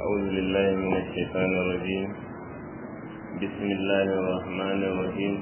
أعوذ بالله من الشيطان الرجيم بسم الله الرحمن الرحيم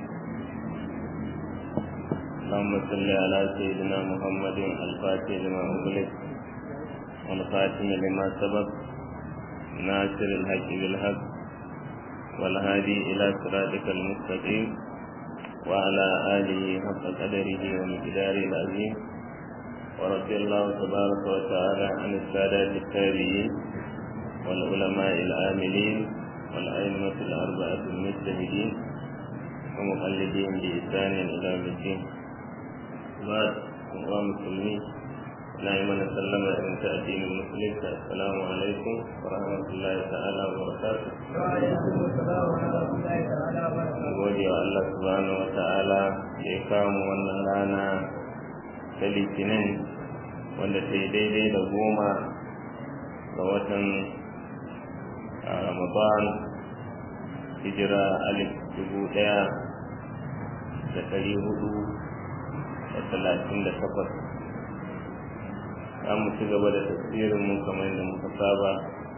اللهم صل على سيدنا محمد الفاتح لما أغلق والخاتم لما سبق ناصر الحق بالحق والهادي إلى صراطك المستقيم وعلى آله حق قدره ومقداره العظيم ورضي الله تبارك وتعالى عن السادات التابعين والعلماء العاملين والأئمة الأربعة المجتهدين ومقلدين بإحسان إلى يوم الدين بعد الله مسلمين نعم نسلم إن تأتين المسلم السلام عليكم ورحمة الله تعالى وبركاته وعليكم السلام ورحمة الله تعالى وبركاته gode wa Allah subhanahu wa ta'ala da ya kawo wannan rana ta litinin wanda ta yi daidai da goma ga watan ramadan hijira alif dubu daya da dari hudu da talatin da takwas za mu ci gaba da tafsirin mu kamar yadda muka saba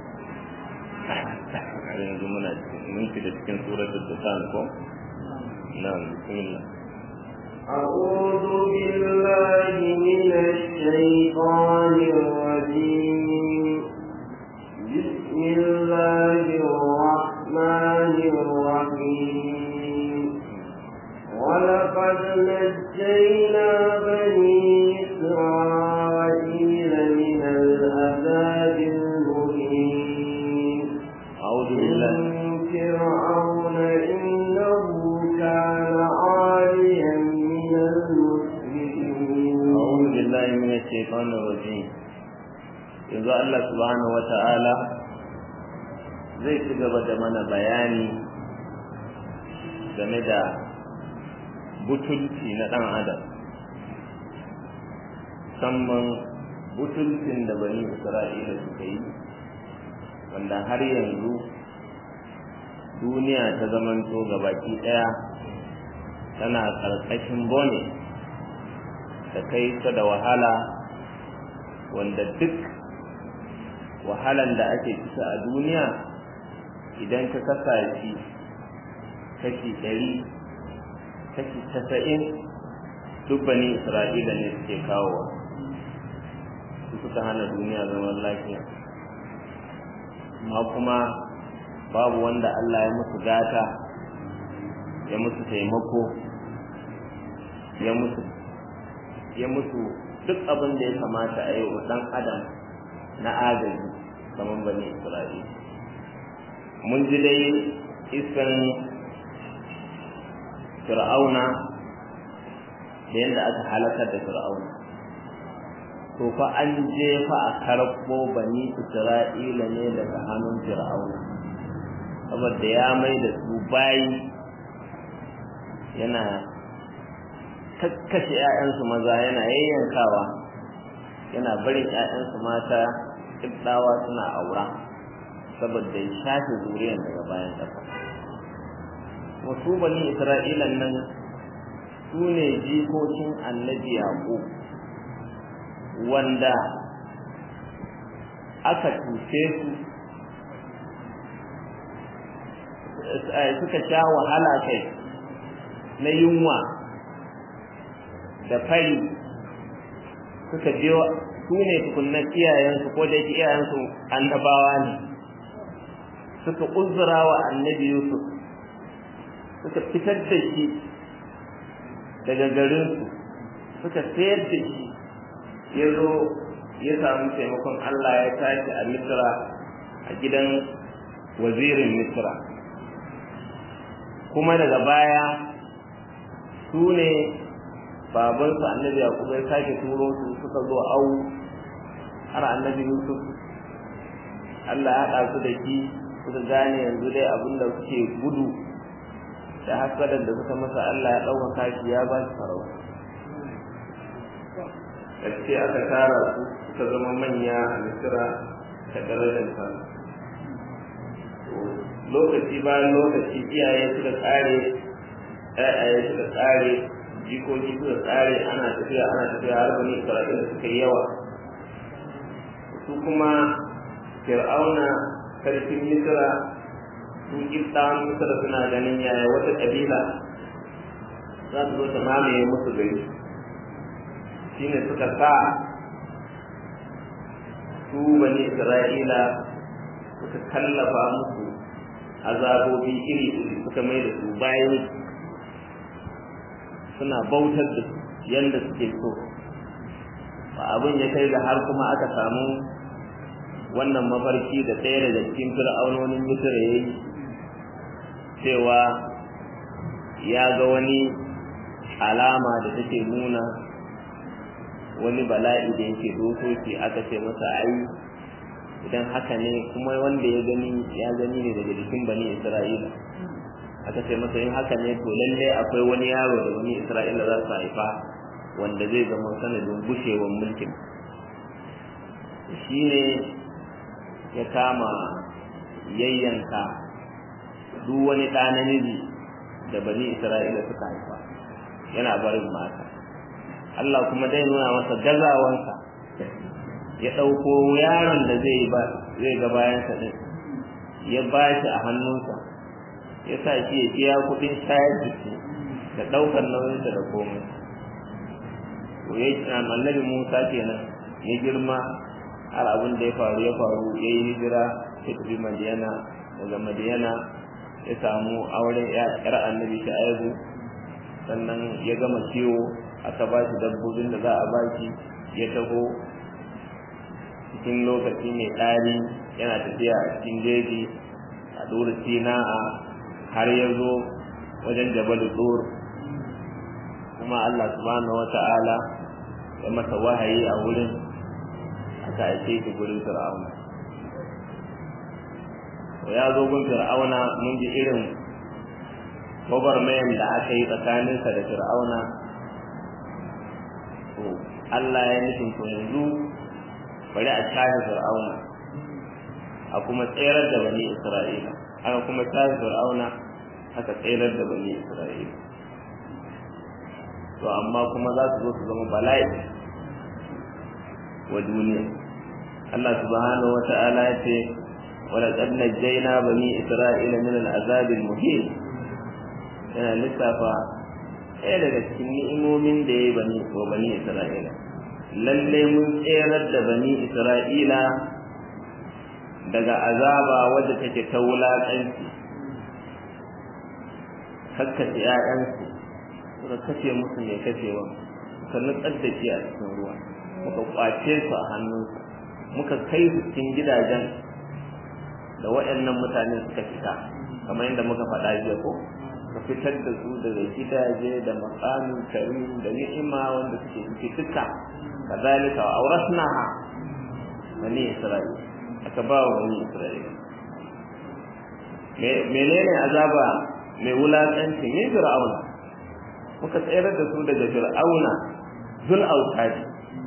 a yanzu muna mun da cikin suratul dukan ko na'am bismillah أعوذ بالله من الشيطان الرجيم بسم الله الرحمن الرحيم ولقد نجينا بني إسرائيل من العذاب المهين أعوذ بالله من فرعون إنه كان عاليا من المسرفين أعوذ بالله من الشيطان الرجيم yanzu Allah subhanahu wata'ala zai ci gaba da mana bayani game da butulci na ɗan adam musamman butulcin da bani isra'ila suka yi wanda har yanzu duniya ta zamanto baki ɗaya tana ƙarƙashin bone da kai ta da wahala wanda duk wahalan da ake kisa a duniya idan ka kasa shi kashi ɗari kashi casa'in duk bani isra'ila ne suke kawowa su suka hana duniya zaman lafiya amma kuma babu wanda Allah ya musu gata ya musu taimako ya musu ya musu duk abin da ya kamata a yi wa ɗan adam na agaji kamar bani isra'ila mun ji dai iskan fir'auna da yadda aka halakar da fir'auna to fa an jefa a karɓo bani isra'ila ne daga hannun fir'auna saboda ya mai da su bayi yana kakkashe 'ya'yansu maza yana yayyankawa yana barin 'ya'yansu mata ɗawa suna aura saboda ya shafe zuriyar daga bayan ƙasa wasu bani isra'ilan nan su ne jikokin annabi yaƙo wanda aka cuce su suka sha wahala kai na yunwa da fari suka je su ne tukunnan iyayensu ko da yake iyayensu annabawa ne suka uzura wa annabi yusuf suka fitar da shi daga garinsu suka sayar da shi ya zo ya samu taimakon allah ya tashi a misra a gidan wazirin misra kuma daga baya su ne babansu annabi yakubu ya sake turo su suka zo au har annabi yusuf allah ya haɗa su da shi suka gane yanzu dai abin da suke gudu da hasadar da suka masa allah ya ɗaukaka shi ya ba shi farauta gaske aka tara su suka zama manya a misira ta darajar sa lokaci bayan lokaci iyaye suka tsare ƴaƴaye suka tsare jikoki suka tsare ana tafiya ana tafiya har bani isra'ila suka yi yawa su kuma fir'auna sarkin misra sun kiftawan misra suna ganin yaya wata ƙabila za su zo ta mamaye musu gari shine suka sa su bani isra'ila suka kallafa musu azabobi iri iri suka mai da su bayan suna bautar da su yadda suke so ba abin ya kai ga har kuma aka samu wannan mafarki da ɗaya daga cikin fir'aunonin misir ya yi cewa ya ga wani alama da take nuna wani bala'i da yake dokoki aka ce masa ai idan haka ne kuma wanda ya gani ya gani ne daga jikin bani isra'ila aka ce masa in haka ne to lalle akwai wani yaro da bani isra'ila za su haifa wanda zai zama sanadin gushewar mulkin shi ne ya kama yayyanka duk wani ɗa namiji da bani isra'ila suka haifa yana barin mata Allah kuma dai nuna masa gazawansa ya ɗauko yaron da zai ba zai ga bayansa ɗin ya ba shi a hannunsa ya sa shi ya biya kuɗin shayar da shi da ɗaukar nauyinsa da komai to ya yi annabi Musa kenan ya girma har abin da ya faru ya faru ya yi hijira ya tafi Madiyana daga Madiyana ya samu auren yar annabi Shu'aibu sannan ya gama kiwo aka ba shi dabbobin da za a ba shi ya taho cikin lokaci mai tsari yana tafiya a cikin jeji a dora sina'a har ya zo wajen jabal dur kuma Allah subhanahu wata'ala ya masa wahayi a wurin aka aike shi gurin fir'auna ya zo gun fir'auna mun ji irin gwagwarmayan da aka yi tsakaninsa da fir'auna to Allah ya nufin to yanzu bari a shafe fir'auna a kuma tserar da bani isra'ila aka kuma shafe fir'auna aka tserar da bani isra'ila to amma kuma za su zo su zama bala'i wa duniya Allah subhanahu wa ta'ala ya ce ولقد نجينا بني إسرائيل من العذاب المهين yana lissafa ɗaya daga cikin ni'imomin da ya yi bani wa bani Isra'ila lalle mun tserar da bani Isra'ila daga azaba wadda take ta wulaƙanci kakkace ‘ya'yansu suka kashe musu mai kashewa suka nutsar da shi a cikin ruwa muka kwace su a hannunsu muka kai su cikin gidajen da waɗannan mutane suka fita kamar yadda muka faɗa jiya ko ka fitar da su daga gidaje da maqamin karim da ni'ima wanda suke ciki duka kazalika wa awrasnaha bani isra'il aka ba wa bani isra'il menene azaba mai wulakanci ne fir'auna muka tsayar da su daga fir'auna zul autadi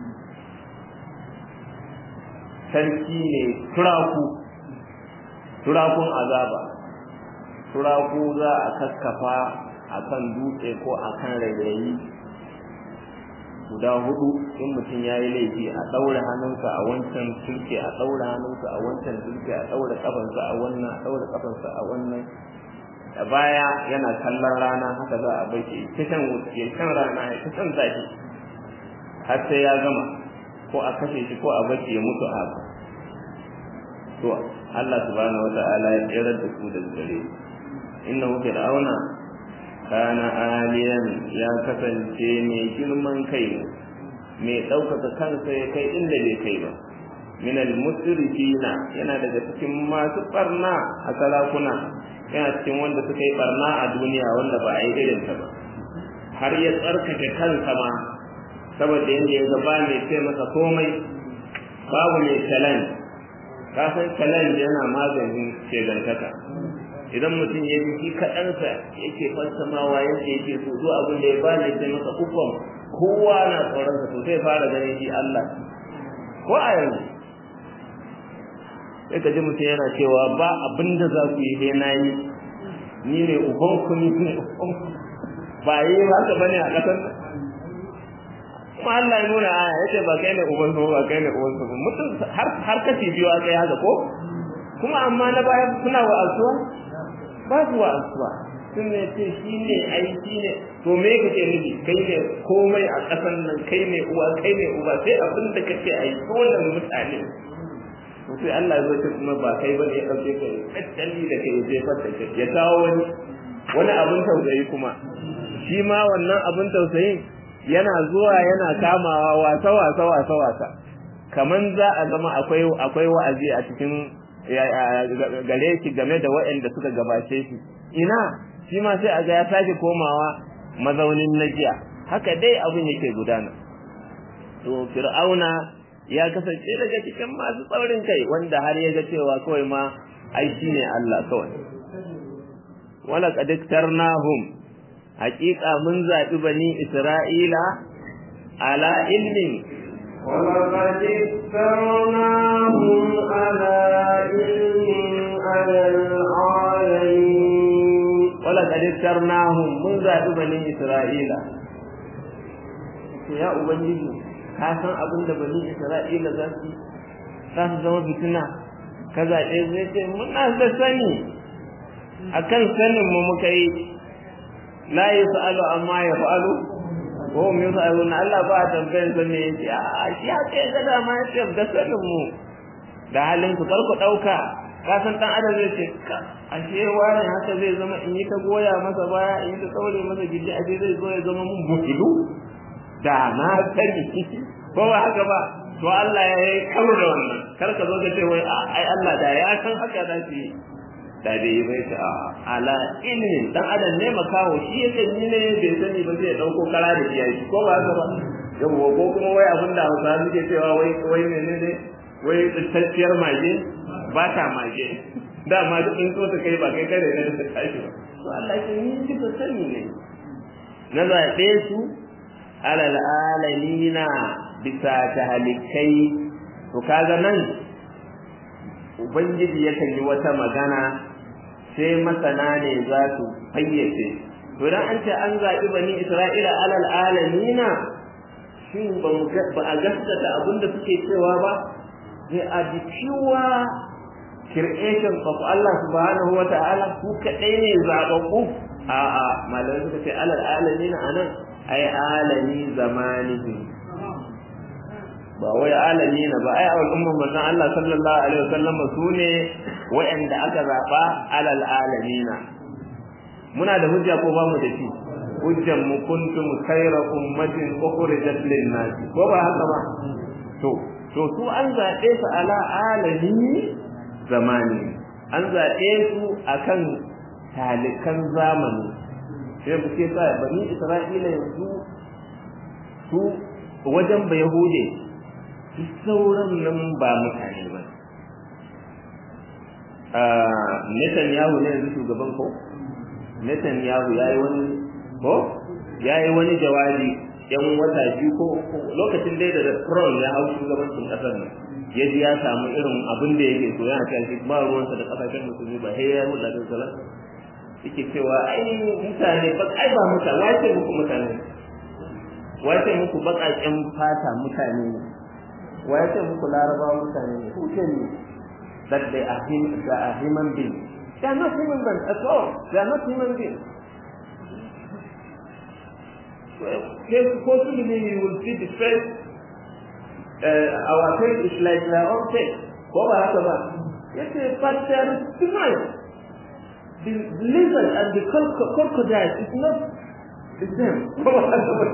sarki ne turaku turakun azaba turaku za a kakkafa a kan dutse ko a kan rairayi guda hudu in mutum ya yi laifi a ɗaure hannunsa a wancan turke a ɗaure hannunsa a wancan turke a ɗaure ƙafansa a wannan a ɗaure ƙafansa a wannan da baya yana kallon rana haka za a bai shi ta shan ya shan rana ya ta shan zafi har sai ya gama ko a kashe shi ko a bace ya mutu a haka to Allah subhanahu wata'ala ya tsere da su da gare innahu fir'auna kana aliyan ya kasance mai girman kai mai ɗaukaka kansa ya kai inda bai kai ba min al-musrifina yana daga cikin masu barna a sarakuna yana cikin wanda suka yi barna a duniya wanda ba a yi irin ta ba har ya tsarkake kansa ma saboda yadda ya gaba mai ce masa komai babu mai challenge kafin challenge yana maganin shegantaka idan mutum ya ji shi kaɗansa yake fassamawa yadda yake so duk abin da ya ba ne sai masa ukun kowa na tsoronsa to sai fara ganin shi Allah ko a yanzu sai ka ji mutum yana cewa ba abin da za ku yi dai na yi ni ne uban ku ni ne uban ba yi haka bane a ƙasar nan kuma Allah ya nuna aya yace ba kai ne uban su ba kai ne uban su mutum har har kashi biyu a kai haka ko kuma amma na baya suna wa'azuwa ba su wa'azuwa sun ne ce shi ne ai shi ne to me kake nufi kai ne komai a ƙasan nan kai ne uwa kai ne uba sai abin da kake ai kowane mutane to sai Allah ya ce kuma ba kai bane ya dauke ka tattali da kai je fata kai ya kawo wani wani abin tausayi kuma shi ma wannan abin tausayin yana zuwa yana kamawa wasa wasa wasa wasa kaman za a zama akwai akwai wa'azi a cikin gare shi game da waɗanda suka gabace shi ina shi ma sai a ga ya sake komawa mazaunin najiya haka dai abin yake gudana to fir'auna ya kasance daga cikin masu tsaurin kai wanda har ya ga cewa kawai ma ai shine Allah kawai wala qad iktarnahum haqiqa mun zabi bani isra'ila ala ilmin ولقد اخترناهم على علم على العالمين ولقد اخترناهم mun zabi bani isra'ila ya ubangiji ka san abin da bani isra'ila za su za su zama fitina ka zaɓe zai ce muna da sani akan sanin mu muka yi la yus'alu amma yaf'alu ko mu yus'alu na Allah ba a tambayar sa me yake a shi ya ce ga da ma yace da sanin mu da halin ku karku dauka ka san dan adam zai ce ka ashe wani haka zai zama in yi ta goya masa baya in yi ta tsaure masa gidi ashe zai zo ya zama mun bukidu da na sani ko ba haka ba to Allah ya yi karo da wannan kar ka zo ka ce wai ai Allah da ya san haka da shi da dai bai ta ala ilmin dan adam ne makawo shi yake ni ne bai sani ba zai dauko kara da shi ko ba haka ba yawa ko kuma wai abin da Hausa suke cewa wai wai menene wai tsacciyar mage ba ta mage dama duk in so ta kai ba kai kare ne ta tashi ba to Allah ya ni ji ba sani ne na zaɓe su alal alamina bisa ta halikai to kaga nan ubangiji yakan yi wata magana sai masana ne za su fayyace to dan an ce an zaɓi bani isra'ila alal alamina shin ba a gaskata abin da suke cewa ba they are the pure creation of Allah subhanahu wa ta'ala ku kaɗai ne zaɓaɓɓu a'a malamai suka ce alal alamina anan ai alami zamanihi ba wai alami na ba ai al'ummar manzon Allah sallallahu alaihi wasallam su ne wa'anda aka zaba alal alamina muna da hujja ko ba mu da shi hujjan mu kuntum khayra ummatin ukhrijat lin nas ko ba haka ba to to su an zabe su ala alami zamani an zabe su akan talikan zamani sai mu ce sa bani isra'ila yanzu su wajen ba yahude duk sauran nan ba mutane ba Netanyahu ne yanzu shugaban ko Netanyahu ya yi wani ko ya yi wani jawabi yan wata biyu ko lokacin dai da Trump ya hau shugabancin kasar nan ya ji ya samu irin abin da yake so yana cewa shi ba ruwansa da kasashen musulmi ba sai ya hulɗa da salat yake cewa ai mutane ba ai ba mutane wace muku mutane wace muku baƙaƙen fata mutane ne wa ya ce muku larabawa mutane ne who tell you that they are, hum, they are human beings they are not human beings at all they are not human beings Yes, possibly you will see the face uh, our face is like their own face ko ba haka ba yace but there is difference the lizard and the crocodile is not the same ko ba haka ba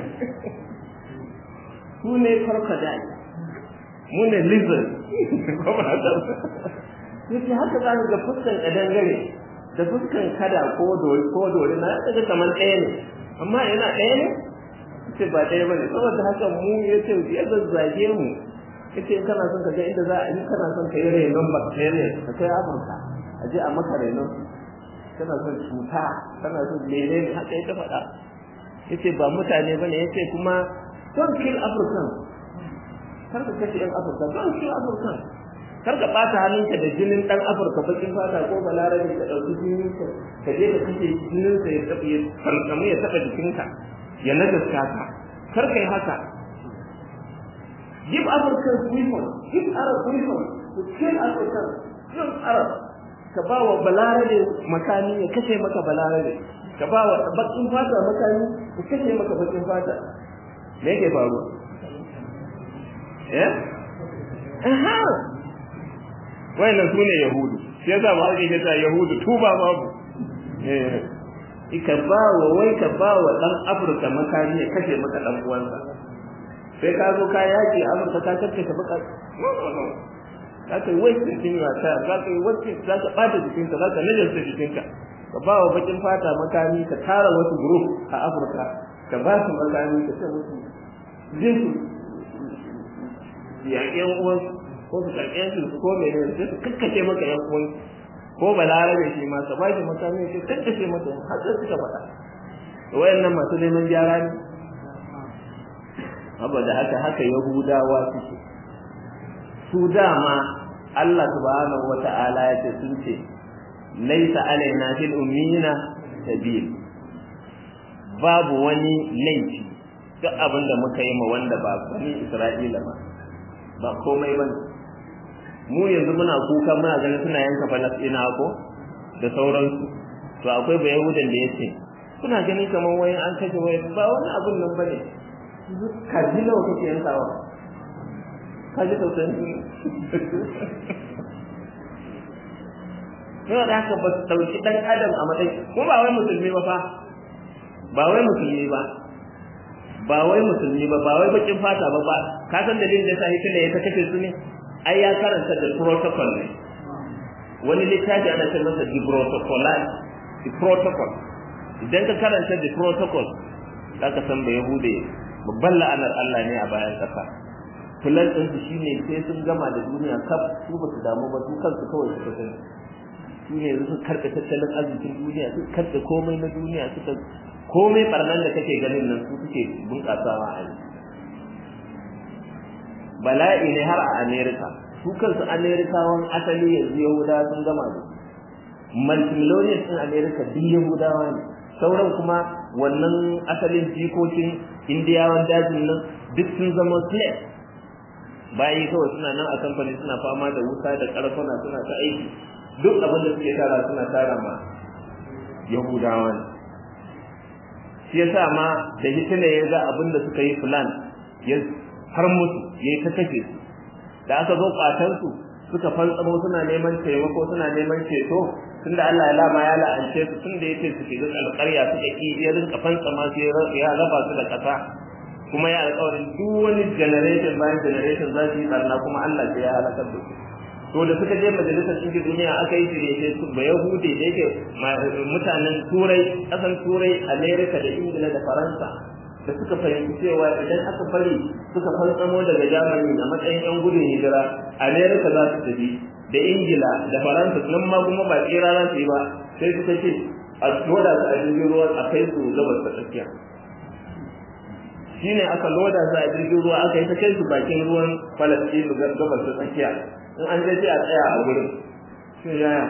su ne crocodile mu ne lizard kuma haka yake haka za ga fuskan kadangare da fuskan kada ko dori ko dori na daga kamar ɗaya ne amma yana ɗaya ne ce ba ɗaya bane saboda haka mu yace ya zazzage mu yace in kana son ka ga inda za a yi kana son ka yi renon bacteria ka kai Afirka a je a maka renon kana son cuta kana son menene haka ya ta faɗa yace ba mutane bane yace kuma don't kill Africans kar ka kashe yan afirka don shi afirka kar ka bata hannunka da jinin dan afirka bakin fata ko balarabe ka dauki jinin ka ka je ka kashe jinin sa ya tafi ya farkamu ya taba jikinka ya najasta ka kar kai haka give africans weapons give arab weapons to kill african young arab ka ba wa balarabe makami ya kashe maka balarabe ka ba wa bakin fata makami ya kashe maka bakin fata me yake faruwa eh aha wayannan sune yahudu shi yasa ba ake ta yahudu tuba babu eh ika ba wa wai ka ba wa dan afirka makami ya kashe maka dan uwansa sai ka zo ka yaki amurka ka kace ka baka za ka yi wasu cikin wata za ka yi wasu za ka ɓata jikinka za ka najarta jikinka ka ba wa bakin fata makami ka tara wasu group a afirka ka ba su makami ka ce musu jin su yaƙi yan uwansu ko su karɓi yansu su ko mene sai su kakkace maka yan uwansu ko balarabe shi ma ka ba shi makami sai kakkace maka har sai suka faɗa wayannan masu neman gyara ne saboda haka haka yahudawa suke su dama Allah subhanahu wata'ala ya ce sun ce laisa alaina fil ummina sabil babu wani laifi duk abin da muka yi ma wanda ba bani Isra'ila ba ba komai bane mu yanzu muna kuka muna ganin suna yanka Falasɗina ko da sauransu to akwai ba Yahudan da yace kuna ganin kamar wani an kashe wani ba wani abin nan bane kaji nawa kake yankawa kaji tausayin yana da haka ba su ɗauki ɗan adam a matsayin ko ba wai musulmi ba fa ba wai musulmi ba ba wai musulmi ba ba wai bakin fata ba ba ka san dalilin da sa Hitler ya ta kashe su ne ai ya karanta da protocol ne wani littafi ana ce masa the protocol the protocol idan ka karanta the protocol zaka san ba yahude babban la'anar Allah ne a bayan ƙasa filan ɗinsu shi ne sai sun gama da duniya kaf su ba su damu ba su kansu kawai suka sani su ne su karɓe tattalin arzikin duniya su karɓe komai na duniya suka komai ɓarnan da kake ganin nan su suke bunƙasawa a yi bala'i ne har a amerika su kansu amerikawan asali yanzu yahudawa sun gama da multimillionaires ɗin amerika duk yahudawa ne sauran kuma wannan asalin jikokin indiyawan dajin nan duk sun zama slave bayi kawai suna nan a kamfani suna fama da wuta da karfuna suna ta aiki duk abin da suke tara suna tara ma yahudawa ne shi yasa ma da hitler ya ga abin da suka yi plan ya har musu ya yi ta kashe su da aka zo kwatan su suka fantsamo suna neman taimako suna neman ceto tunda Allah ya lama ya la'ance su tunda yace su shiga alƙarya suka ki ya rinka fantsama su ya raba su da ƙasa kuma ya alƙawarin duk wani generation bayan generation za su yi barna kuma Allah sai ya halakar da su to da suka je majalisar ɗinkin duniya aka yi shirye su ba yahudi da yake mutanen turai ƙasan turai amerika da ingila da faransa da suka fahimci cewa idan aka bari suka fantsamo daga germany a matsayin yan gudun hijira amerika za su tafi da ingila da faransa nan ma kuma ba tsira za su yi ba sai suka ce a loda su a jirgin ruwa a kai su gabas ta tsakiya shine aka loda su a jirgin ruwa aka yi ta kai su bakin ruwan falastinu gabas ta tsakiya in an je a tsaya a gurin shi yaya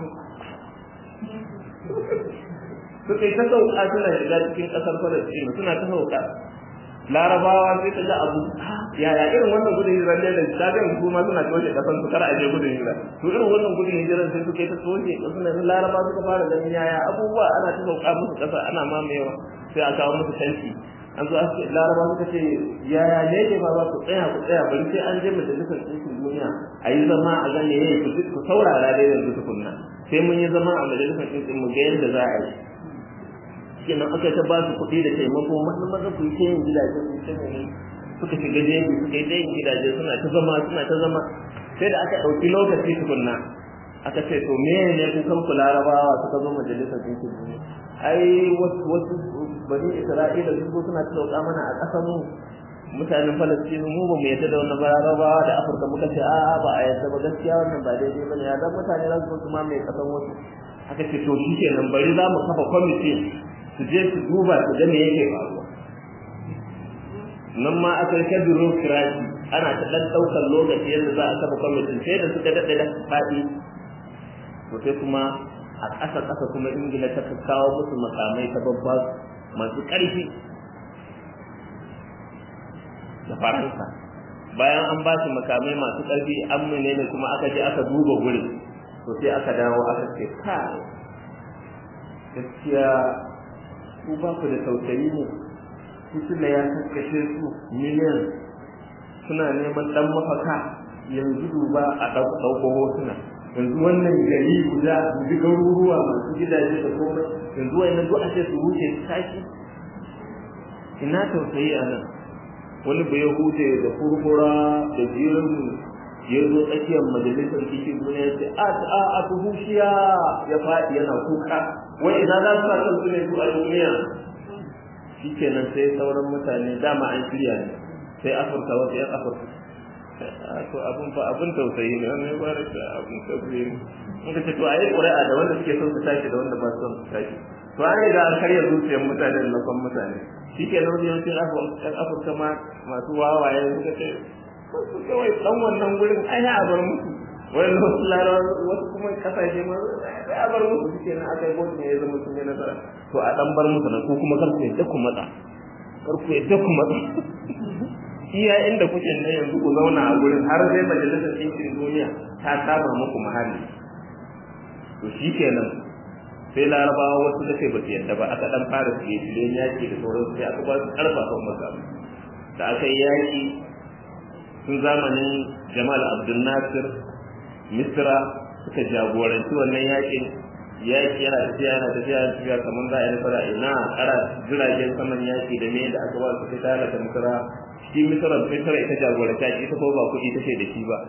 suka yi ta sauka suna shiga cikin ƙasar falastinu suna ta sauka larabawa sai ta ga abu yaya irin wannan gudun hijirar ne da ta ga su ma suna toshe kasan su kar a je gudun hijira to irin wannan gudun hijirar sai suka yi ta toshe suna laraba suka fara ganin yaya abubuwa ana ta sauka musu kasa ana mamayewa sai a kawo musu tanti an zo ake laraba suka ce yaya ne ke ba ku tsaya ku tsaya bari sai an je majalisar ɗinkin duniya a yi zama a gane yayi ku ku saurara dai yanzu tukunna sai mun yi zama a majalisar ɗinkin mu ga yadda za a yi kenan aka ta ba su kuɗi da taimako maza maza ku yi ta yin gidaje ku ta ne suka shiga jeji suka yi ta yin gidaje suna ta zama suna ta zama sai da aka ɗauki lokaci tukunna aka ce to me ne kukan ku larabawa suka zo majalisar ɗinkin duniya ai wasu bani isra'ila sun zo suna talauka mana a ƙasar mu mutanen falastinu mu ba mu yadda da wannan larabawa da afirka muka ce a'a ba a yadda ba gaskiya wannan ba daidai ba ne ya zan mutane za su zo su mamaye ƙasar wasu aka ce to shi kenan bari za mu kafa kwamiti su je su duba su ga me yake faruwa nan ma aka yi kadiro kirashi ana ta dan daukar lokaci yadda za a kafa kwamitin sai da suka daɗe da faɗi to sai kuma a ƙasa ƙasa kuma ingila ta kawo musu makamai ta babba masu ƙarfi da faransa bayan an ba shi makamai masu ƙarfi an ne kuma aka je aka duba gurin to sai aka dawo aka ce kai gaskiya ku ba ku da tausayi ne Hitler ya kakkashe su miliyan suna neman dan mafaka yanzu duba a ɗauko hotuna yanzu wannan gari guda ji garuruwa masu gidaje da komai yanzu wani duk a ce su wuce su tashi ina tausayi a nan wani bai huce da kurkura da jirin ya zo tsakiyar majalisar cikin duniya ce a a a tuhushiya ya faɗi yana kuka wai ina za su sa kansu ne su a duniya shikenan sai sauran mutane dama an shirya ne sai afirka wasu yan afirka to abun fa abun tausayi ne wannan ya fara shi abun tausayi ne in ka ce to ayi ƙuri'a da wanda suke son su tashi da wanda ba su son su tashi to an riga an karya zuciyar mutane da lakon mutane shi ke nan yawancin yan afirka ma masu wawaye suka ce su kawai dan wannan gurin ai ya bar musu wani wasu larawa wasu kuma kasashe ma sai a bar musu shi kenan aka yi ne ya zama sun yi nasara to a dan bar musu nan ko kuma kar ku yadda ku matsa kar ku yadda ku matsa iya inda kuke nan yanzu ku zauna a gurin har sai majalisar ɗinkin duniya ta kama muku mahalli to shi kenan sai larabawa wasu da kai ba su yadda ba aka dan fara fiye fiye yaki da sauransu sai aka ba su karfafa masa da aka yi yaki tun zamanin jamal abdul nasir misra suka jagoranci wannan yakin yaki yana tafiya yana tafiya yana tafiya kamar za a yi nasara ina kara jiragen saman yaki da me da aka ba su fita da misra shi misra misra ita jagoranta ita ko ba kuɗi take da shi ba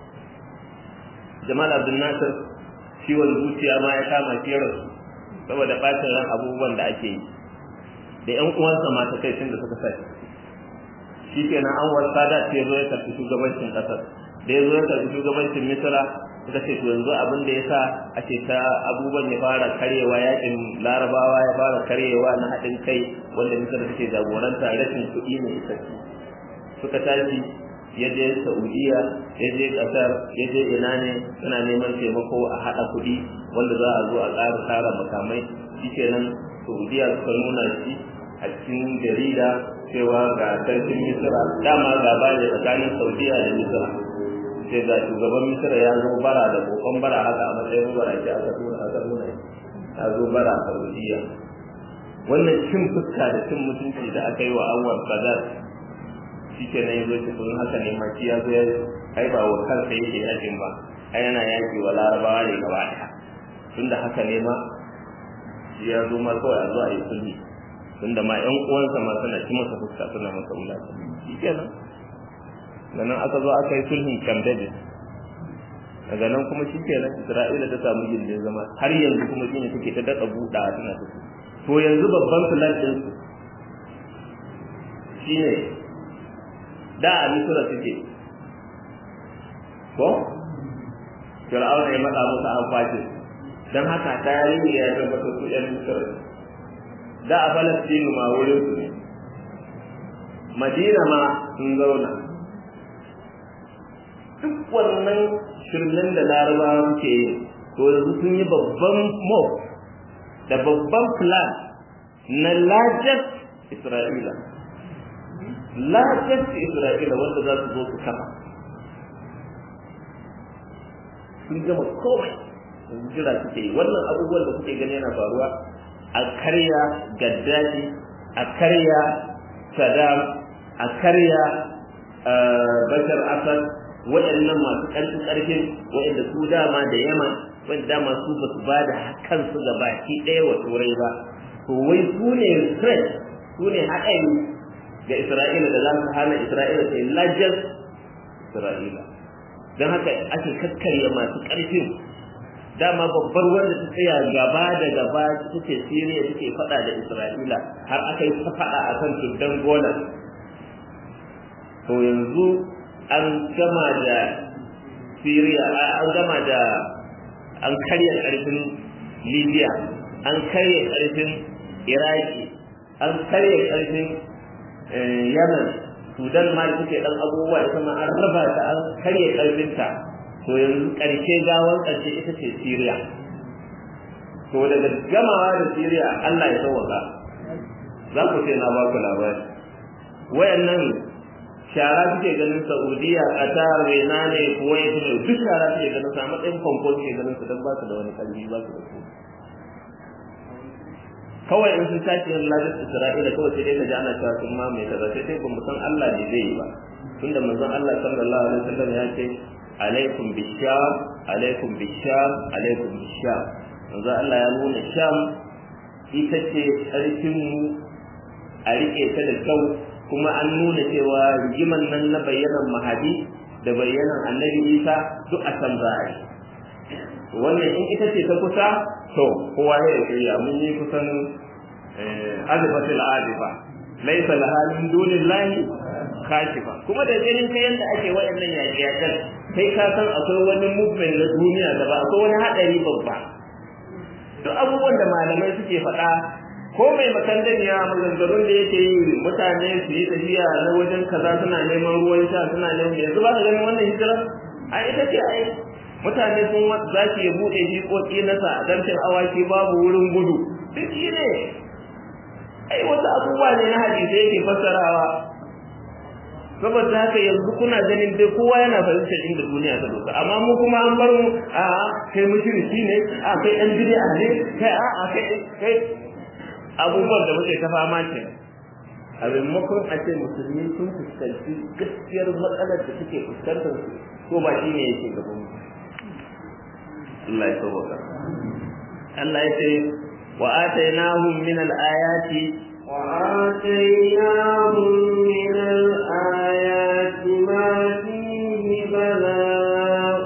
jamal abdul nasir ciwon zuciya ma ya kama shi rasu saboda bacin ran abubuwan da ake yi da ƴan uwansa mata kai tun da suka sa shi kenan an wasa da ya zo ya karɓi shugabancin ƙasar da ya zo ya karɓi shugabancin misira suka ce to yanzu abin da ya sa ake ta abubuwan ya fara karyewa yakin larabawa ya fara karyewa na haɗin kai wanda misira take jagoranta rashin kuɗi ne isassu suka tashi ya je Saudiya ya je kasar ya je ina ne suna neman taimako a haɗa kuɗi wanda za a zo a ƙara tara makamai shikenan Saudiya suka nuna shi a cikin jarida cewa ga sarkin Misra dama gaba ne tsakanin Saudiya da Misra sai ga shugaban Misra ya zo bara da kokon bara haka a matsayin bara ce aka tura aka nuna ya zo bara a Saudiya wannan cin fuska da cin mutunci da aka yi wa Anwar Sadat shi ke nan yazo ce kun haka ne maki ya zo ya ai ba wa kansa yake yakin ba ai yana yaki wa larabawa ne gaba ɗaya tunda haka ne ma shi ya zo ma kawai a zo a yi sulhi tunda ma ƴan uwansa ma suna ci masa fuska suna masa wulaƙa shi ke nan da nan aka zo aka yi sulhin Camp David daga nan kuma shi ke nan Isra'ila ta samu gindin zama har yanzu kuma shi ne take ta daɗa buɗawa tana tafi to yanzu babban filan ɗinsu shi ne da a misira suke ko fir'auna ya matsa musu an kwace don haka tarihi ya tabbatar su yan misira da a falastinu ma wurin su ne madina ma sun zauna duk wannan shirmen da larabawa suke yi to yanzu sun yi babban mob da babban plan na largest isra'ila largest Isra'ila wanda za su zo su kafa sun gama komai yanzu jira suke yi wannan abubuwan da kuke gani yana faruwa a karya gaddafi a karya saddam a karya bashar asad waɗannan masu ƙarfin ƙarfin waɗanda su dama da yama wanda dama su ba su ba da kansu ga baki ɗaya wa turai ba to wai su ne threat su ne haɗari ga Isra'ila da za su hana Isra'ila ta yi lajiyar Isra'ila. Don haka ake kakkarya masu ƙarfin dama babbar wanda ta tsaya gaba da gaba ita ce Siriya take faɗa da Isra'ila har aka yi ta faɗa a kan tuddan Golan. To yanzu an gama da Siriya an gama da an karya ƙarfin Libya an karya ƙarfin Iraki an karya ƙarfin yaman sudan ma da suke dan abubuwa ita ma an raba ta an karye karfinta to yanzu karshe gawan karshe ita ce syria to daga gamawa da syria allah ya sauwaka za ku ce na ba ku labari wayannan shara suke ganin saudiya qatar rena ne kuwait ne duk shara suke ganin sa matsayin famfo suke ganin su don ba su da wani kalbi ba su da su kawai in sun tashi yin lajin isra'ila kawai sai dai ka ji ana cewa sun mamaye kaza sai dai ba san allah ne zai yi ba tunda manzon allah sallallahu alaihi wasallam ya ce alaikum bisham alaikum bisham alaikum bisham manzon allah ya nuna sham ita ce ƙarfinmu a riƙe ta da kyau kuma an nuna cewa rigiman nan na bayyanan mahadi da bayyanan annabi isa duk a can za a yi wannan in ita ce ta kusa to kowa ya yi shirya mun yi kusan azifatul azifa laisa laha min dunillahi kashifa kuma da ganin kai yadda ake waɗannan yaƙe-yaƙen kai ka san akwai wani movement na duniya da ba akwai wani haɗari babba duk abubuwan da malamai suke faɗa ko mai makandaniya maganganun da yake yi mutane su yi tafiya na wajen kaza suna neman ruwan sha suna neman yanzu ba ka ganin wannan hijira a ita ce ai mutane sun za su yi buɗe jikoki na sa dancin awaki babu wurin gudu duk shi ne ai wasu abubuwa ne na hadisai yake fassarawa saboda haka yanzu kuna ganin dai kowa yana fahimtar inda duniya ta doka amma mu kuma an bar mu a kai mushriki ne a kai dan bid'a ne kai a a kai kai abubuwan da muke ta fama ce a maimakon a ce musulmi sun fuskanci gaskiyar matsalar da suke fuskantar su ko ba shi ne yake gaban mu Allah ya sauka Allah ya ce wa atainahum min al-ayati وآتيناهم من الآيات ما فيه بلاء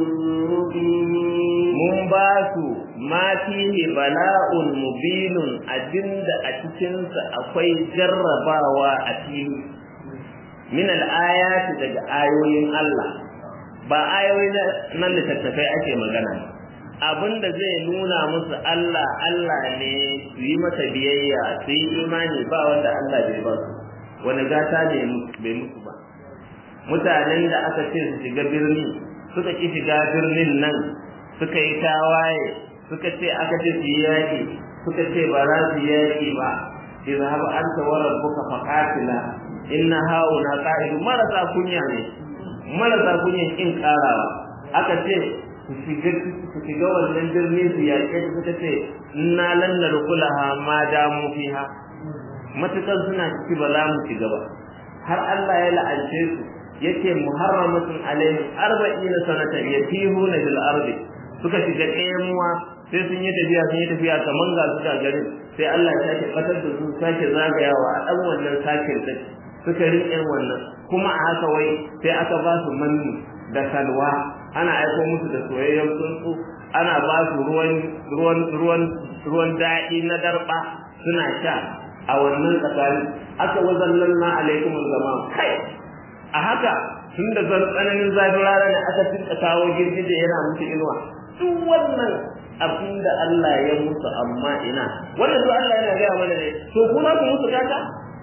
مبين mun ba su ma fihi bala'un mubinun abinda a cikinsa akwai jarrabawa a fili min al-ayati daga ayoyin Allah ba ayoyi na littattafai ake magana abinda zai nuna musu Allah Allah ne su yi masa biyayya su yi imani ba wanda Allah bai ba su wani gata ne bai musu ba mutanen da aka ce su shiga birni suka ki shiga birnin nan suka yi tawaye suka ce aka ce su yi yaƙi suka ce ba za su yi yaƙi ba izhab anta wa rabbuka faqatila inna hauna qa'idu marasa kunya ne marasa kunya kin karawa aka ce su shiga su shiga wannan birni su yaƙe su suka ce inna lan narkulaha ma damu fiha matukan suna ciki ba za mu shiga ba har Allah ya la'ance su yace muharramatun alaihim arba'ina sanatan yatihuna bil ardi suka shiga ɗayamuwa sai sun yi tafiya sun yi tafiya kaman ga su ga garin sai Allah ya sake fatar da su sake zagayawa a ɗan wannan sakin da suka riƙe wannan kuma a haka wai sai aka ba su manni da salwa ana aiko musu da soyayyen tsuntsu ana ba su ruwan ruwan ruwan ruwan daɗi na darɓa suna sha a wannan tsakani aka wazallan na alaikum zama kai a haka tun da tsananin zafin rana ne aka tinka kawo girgije yana musu inuwa duk wannan abin da Allah ya musu amma ina wannan duk Allah yana gaya mana ne to ku za ku musu gata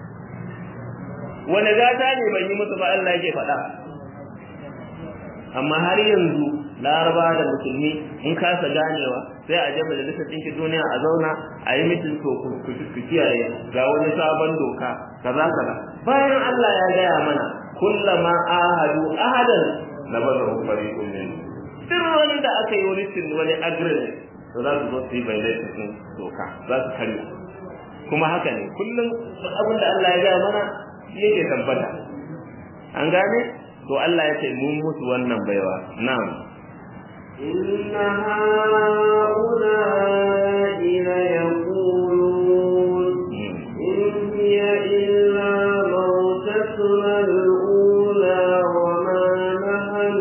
wani gata ne ban yi musu ba Allah yake faɗa amma har yanzu laraba da musulmi in kasa ganewa sai a je majalisar ɗinkin duniya a zauna a yi mitin to ku kiyaye ga wani sabon doka kaza kaza bayan Allah ya gaya mana kullama ahadu ahadan na bazar fariqun min duk wani da aka yi wani tin wani agreement to za su zo su yi bayyana cikin doka za su karya kuma haka ne kullum abin da Allah ya gaya mana shi yake tabbata an gane to Allah ya ce mun musu wannan baiwa na'am إن هؤلاء ليقولون إن هي إلا موتتنا الأولى وما نحن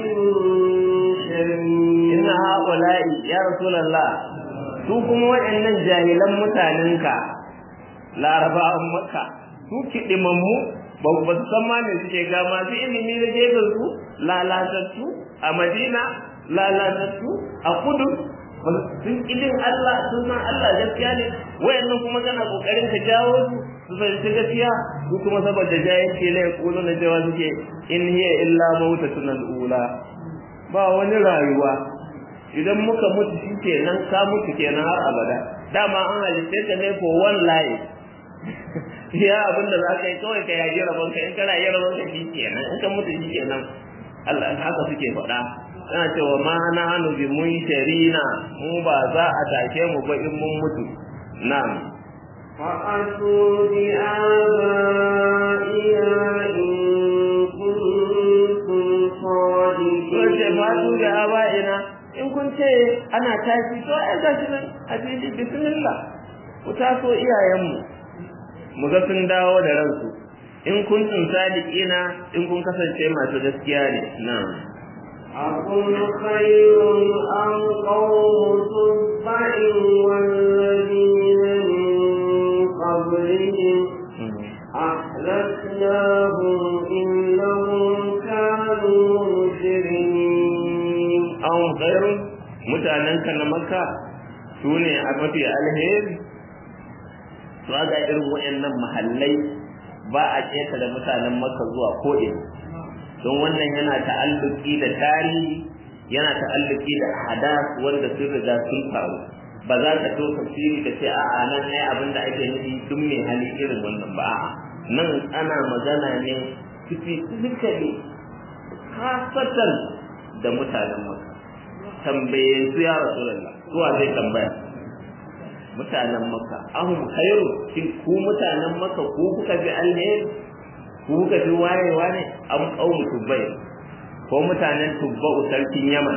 بمنشرين inna haula'i ya rasulullah su kuma waɗannan jahilan mutanenka larabawan makka su kiɗimammu ba ba su san ma me suke ga masu ilimi da gefen su lalatattu a madina lalatattu a kudu sun ilin Allah sun san Allah gaskiya ne wayannan kuma kana kokarin ka jawo su su fahimci gaskiya su kuma saboda jahilci ne kulo na cewa suke in hiya illa mautatun al-ula ba wani rayuwa idan muka mutu shi kenan ka mutu kenan har abada dama an halitta ka ne for one life ya abin da za ka yi kawai ka yaji rabon ka in kana yi rabon ka shi kenan in ka mutu shi kenan Allah haka suke faɗa suna cewa ma na hannu bi mun sharina mu ba za a tashe mu ba in mun mutu na'am فأتوا بآبائنا إن كنتم Wace fatu da صادقين aba'ina in kun ce ana tashi to ai gashi nan a fili bismillah ku taso iyayenmu mu ga sun dawo da ransu in kun tun sadiqina in kun kasance masu gaskiya ne na'am أقل خير أم قوم تبع والذين من قبلهم أهلكناهم إنهم كانوا مجرمين an khairun mutanen ka na makka su ne a mafi alheri su ga irin wayannan mahallai ba a keta da mutanen makka zuwa ko'ina don wannan yana ta'alluki da tarihi yana ta'alluki da hadas wanda sun riga sun faru ba za ka to tafsiri da ce a'a nan ai abin da ake nufi duk mai hali irin wannan ba a'a nan ana magana ne specifically kasatan da mutanen makka tambaye su ya rasulullah zuwa zai tambaya mutanen makka ahum khairu shin ku mutanen makka ku kuka bi alheri ku kuka bi wayewa ne am qaumu tubbai ko mutanen tubba'u sarkin yaman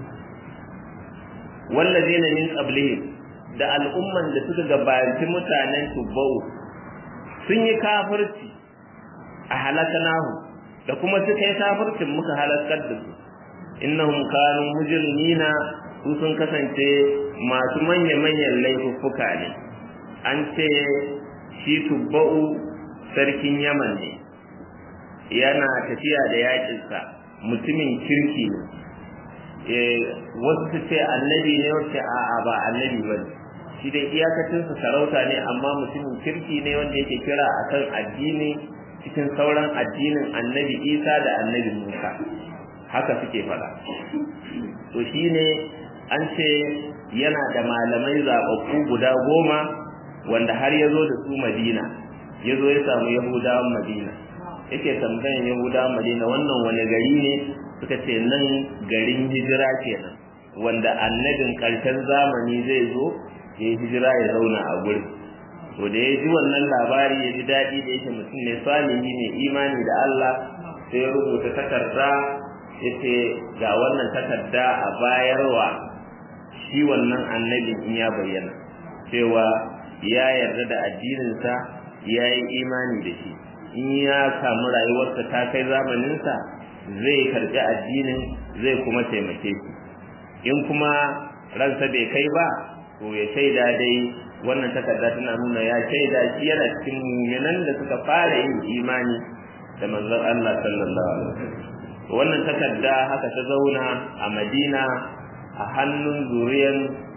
wallazina min qablihim da al'umman da suka gabaci mutanen tubba'u sun yi kafirci a halakanahu da kuma suka yi kafircin muka halakar da su innahum kanu mujrimina su sun kasance masu manya-manyan laifuffuka ne an ce shi tubba'u sarkin yaman ne yana tafiya da yakinsa mutumin kirki ne wasu su ce annabi ne wace a'a ba annabi ba ne shi dai iyakacinsa sarauta ne amma mutumin kirki ne wanda yake kira akan addini cikin sauran addinin annabi isa da annabi musa haka suke faɗa to shine an ce yana da malamai zaɓaɓɓu guda goma wanda har ya zo da su madina ya zo ya samu yahudawan madina yake tambayan yahudawan madina wannan wani gari ne suka ce nan garin hijira kenan wanda annabin ƙarshen zamani zai zo ya yi hijira ya zauna a gurin to da ya ji wannan labari ya ji daɗi da yake mutum ne salihi ne imani da Allah sai ya rubuta takarda ya ce ga wannan takarda a bayarwa shi wannan annabin in ya bayyana cewa ya yarda da addininsa ya yi imani da shi in ya samu rayuwarsa ta kai zamaninsa zai karɓi addinin zai kuma taimake shi in kuma ransa bai kai ba to ya shaida dai wannan takarda tana nuna ya shaida shi yana cikin muminan da suka fara yin imani da manzon Allah sallallahu alaihi wasallam wannan takarda haka ta zauna a Madina a hannun zuriyan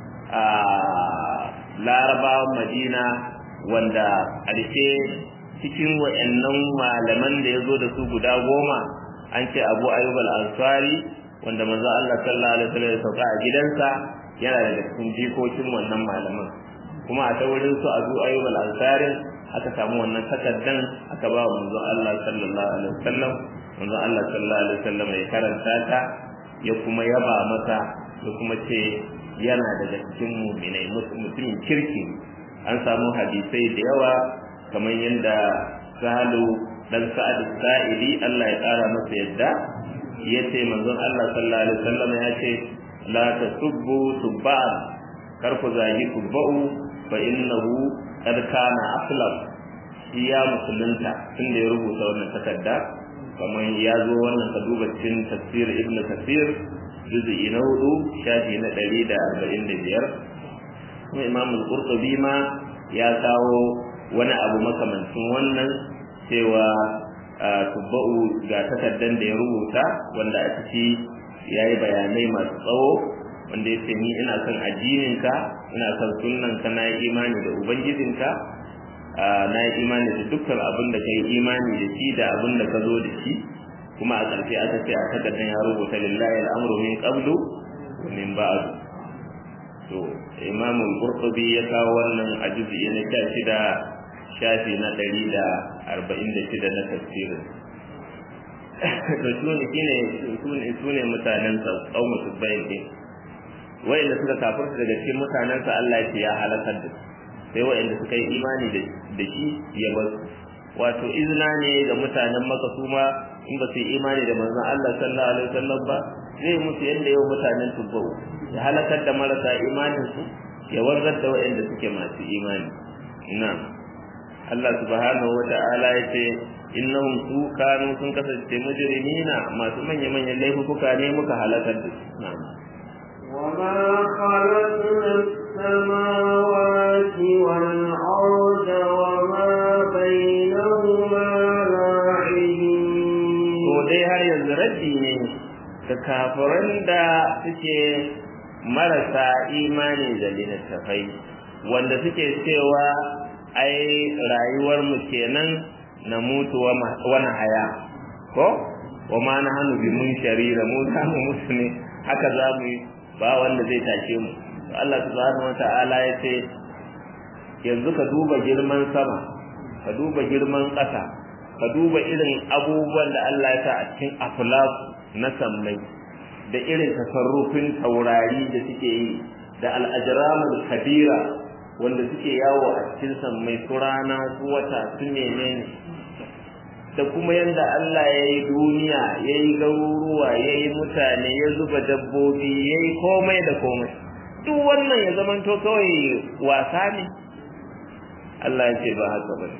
larabawan Madina wanda ƙarshe cikin wa'annan malaman da ya zo da su guda goma an ce abu ayyub al-ansari wanda manzo Allah sallallahu alaihi wasallam ya sauka a gidansa yana daga cikin jikokin wannan malaman kuma a ta wurin su abu ayyub al-ansari aka samu wannan takaddan aka ba manzo Allah sallallahu alaihi wasallam manzo Allah sallallahu alaihi wasallam ya karanta ta ya kuma yaba masa ya kuma ce yana daga cikin mu'minai mutumin kirki an samu hadisai da yawa kamar yadda sahalu dan sa'ad sa'idi Allah ya kara masa yadda yace manzon Allah sallallahu alaihi wasallam ya ce la tasubbu subban kar ku zagi kubba'u fa innahu qad kana aslam shi ya musulunta tunda ya rubuta wannan takarda kamar ya zo wannan ka duba cikin tafsir ibnu kasir juz'i na hudu shafi na ɗari da arba'in da biyar kuma imam al-qurtubi ma ya kawo wani abu makamancin wannan cewa tubba'u ga takaddan da ya rubuta wanda a ciki ya yi bayanai masu tsawo wanda ya ce ni ina son addininka ina son sunnanka na yi imani da ubangijinka na yi imani da dukkan abin da ka yi imani da shi da abin da ka zo da shi kuma a ƙarshe aka ce a takaddan ya rubuta lillahi al'amru min qablu wa min ba'd to imam al-qurtubi ya kawo wannan a juz'i na 16 shafi na ɗari da arba'in da shida na tafsirin to su ne su ne mutanen sa ƙaunar su bayan ɗin wa'inda suka kafirta daga cikin mutanensa Allah ya ce ya halakar da sai wa'inda suka yi imani da shi ya bar su wato izina ne ga mutanen maka su ma in ba su yi imani da manzon Allah sallallahu alaihi wasallam ba zai musu yadda yau mutanen tubbau ya halakar da marasa imanin su ya warzar da wa'inda suke masu imani na'am Allah subhanahu wata'ala ya ce innahum su kanu sun kasance mujrimina masu manya-manyan laifuka ne muka halakar da su na'am وما خلقنا السماوات والأرض وما بينهما لاعبين to dai har yanzu raddi ne ga kafiran da suke marasa imani da littattafai wanda suke cewa ai rayuwar mu kenan na mutu wani haya ko wa ma na hannu bi mun sharira mu za mu mutu ne haka za mu yi ba wanda zai tashe mu Allah subhanahu wata'ala ya ce yanzu ka duba girman sama ka duba girman ƙasa ka duba irin abubuwan da Allah ya sa a cikin aflak na sammai da irin tasarrufin taurari da suke yi da al'ajramul kabira wanda suke yawo a cikin sammai su rana su wata su menene da kuma yadda Allah ya yi duniya ya yi garuruwa ya yi mutane ya zuba dabbobi ya yi komai da komai duk wannan ya zamanto kawai wasa ne Allah ya ce ba haka ba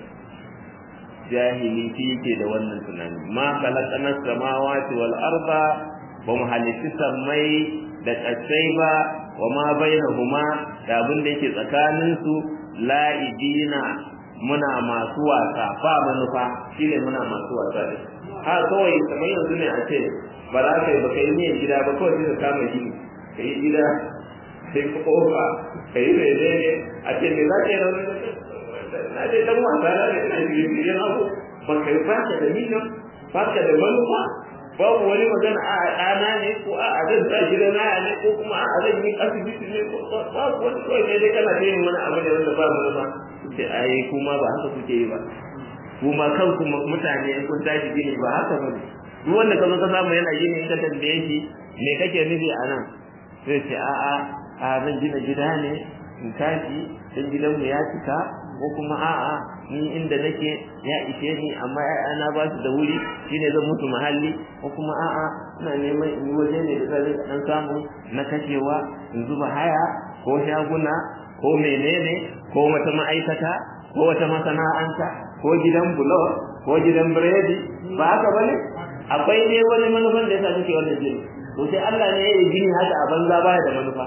jahili fi yake da wannan tunani ma khalaqana samawati wal arda ba mu halitti sammai da ƙasai ba wa ma bainahuma da abin da yake tsakanin su la'ibina muna masu wasa ba manufa shine muna masu wasa da ha kawai kamar yanzu ne a ce ba za ka yi ba kai niyan gida ba kawai sai ka kama gini ka yi gida sai ka kofa ka yi mene ne a ce me za ka yi rauni na dai dan wasa na ne ina shirye abu ba kai ba ka da niyan ba ka da manufa babu wani magana a ɗana ne ko a zan sa gida na ne ko kuma a zan yi asibiti ne ko babu wani kawai ne dai kana ta yin wani abu ne wanda ba manufa sai ai kuma ba haka kuke yi ba kuma kanku mutane in kun tashi gini ba haka bane duk wanda ka zo ka samu yana gini in ka tambaye shi me kake nufi a nan sai ce a a a zan gina gida ne in tashi dan gidanmu ya cika ko kuma a a ni inda nake ya ishe ni amma ƴaƴana ba su da wuri shine zan mutu mahalli ko kuma a a ina neman in yi waje ne da zai dan samu na kashewa in zuba haya ko shaguna ko menene ko wata ma'aikata ko wata masana'anta ko gidan bulo ko gidan biredi ba haka bane akwai ne wani manufan da yasa kake wannan gini to sai Allah ne ya yi gini haka a banza baya da manufa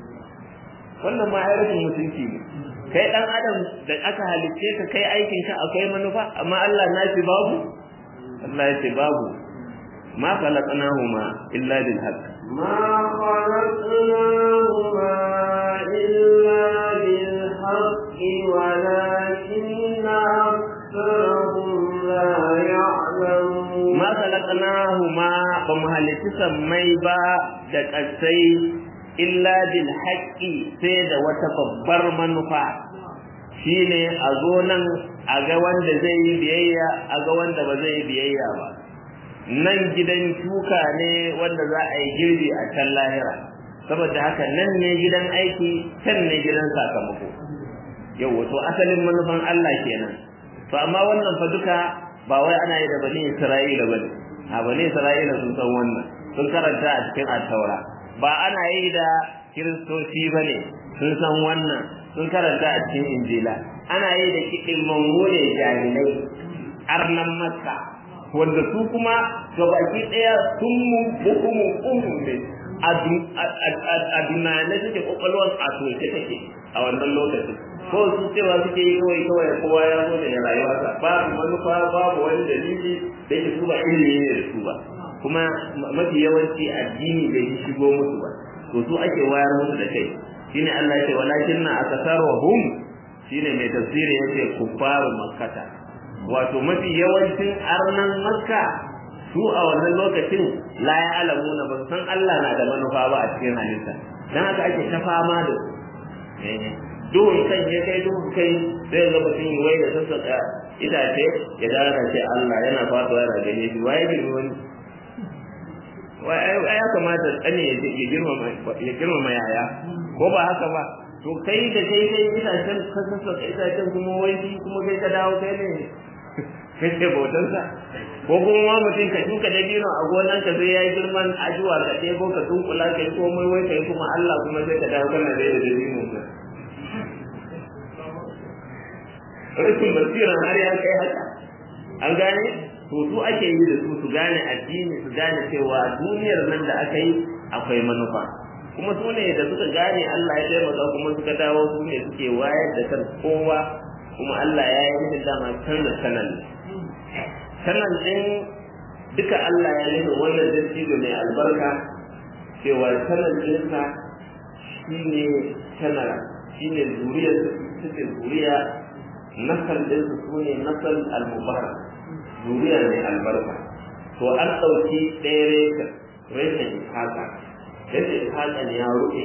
wannan ma rashin mutunci ne kai dan adam da aka halicce ka kai aikin ka akwai manufa amma Allah na shi babu Allah ya ce babu ma khalaqnahuma illa bil haqq ما خلقناهما إلا بالحق ولكن أكثرهم لا يعلمون ما خلقناهما بمهلك سمي با da ƙasai illa bil haqqi sai da wata babbar manufa shine a zo nan a ga wanda zai yi biyayya a ga wanda ba zai yi biyayya ba nan gidan shuka ne wanda za a yi girbi a can lahira saboda haka nan ne gidan aiki can ne gidan sakamako yau wato asalin manufan Allah kenan to amma wannan fa duka ba wai ana yi da bani Isra'ila bane a bani Isra'ila sun san wannan sun karanta a cikin at-taura ba ana yi da kiristoci bane sun san wannan sun karanta a cikin injila ana yi da kiɗin mangone jahilai arnan makka wanda su kuma gabaki ɗaya sun mu bukumu umu ne a dunane suke kwakwalwar a soke take a wannan lokacin ko su cewa suke yi kawai kawai kowa ya zo da rayuwarsa babu manufa babu wani dalili da yake su ba ilimi ne da su ba kuma mafi yawanci addini bai yi shigo musu ba to su ake wayar musu da kai shine Allah ya ce walakin na akasaruhum shine mai tafsiri yace kuffaru makkata wato mafi yawancin arnan makka su a wannan lokacin la ya alamuna ba san Allah na da manufa ba a cikin halitta dan haka ake ta fama da su duhun kan ya kai duhun kai sai ga mutum yi wai da sassaka itace ya dara ce Allah yana faduwa yana gane shi waye girma wani wai ya kamata tsane ya girmama ya girmama yaya ko ba haka ba to kai da kai kai itacen ka sassaka itacen kuma wai shi kuma kai ka dawo kai ne kai ce bautansa ko kuma ma mutum ka shuka dabino a gonan ka sai ya yi girman ajuwa ka ɗebo ka tunkula ka yi komai wai kai kuma Allah kuma sai ka dawo kana da dabino ka rashin basira har ya kai haka an gane to su ake yi da su su gane addini su gane cewa duniyar nan da aka yi akwai manufa kuma su ne da suka gane Allah ya taimaka kuma suka dawo su ne suke wayar da kan kowa kuma Allah ya yi nufin dama canza sanan sanan din duka Allah ya nufin wannan dattijo mai albarka cewa sanan ɗinsa shine sanar shine zuriyar suke zuriya nasal din su sune nasal al-mubarak zuriya ne albarka to an dauki ɗaya reshen reshen haka yadda haka ne ya rufe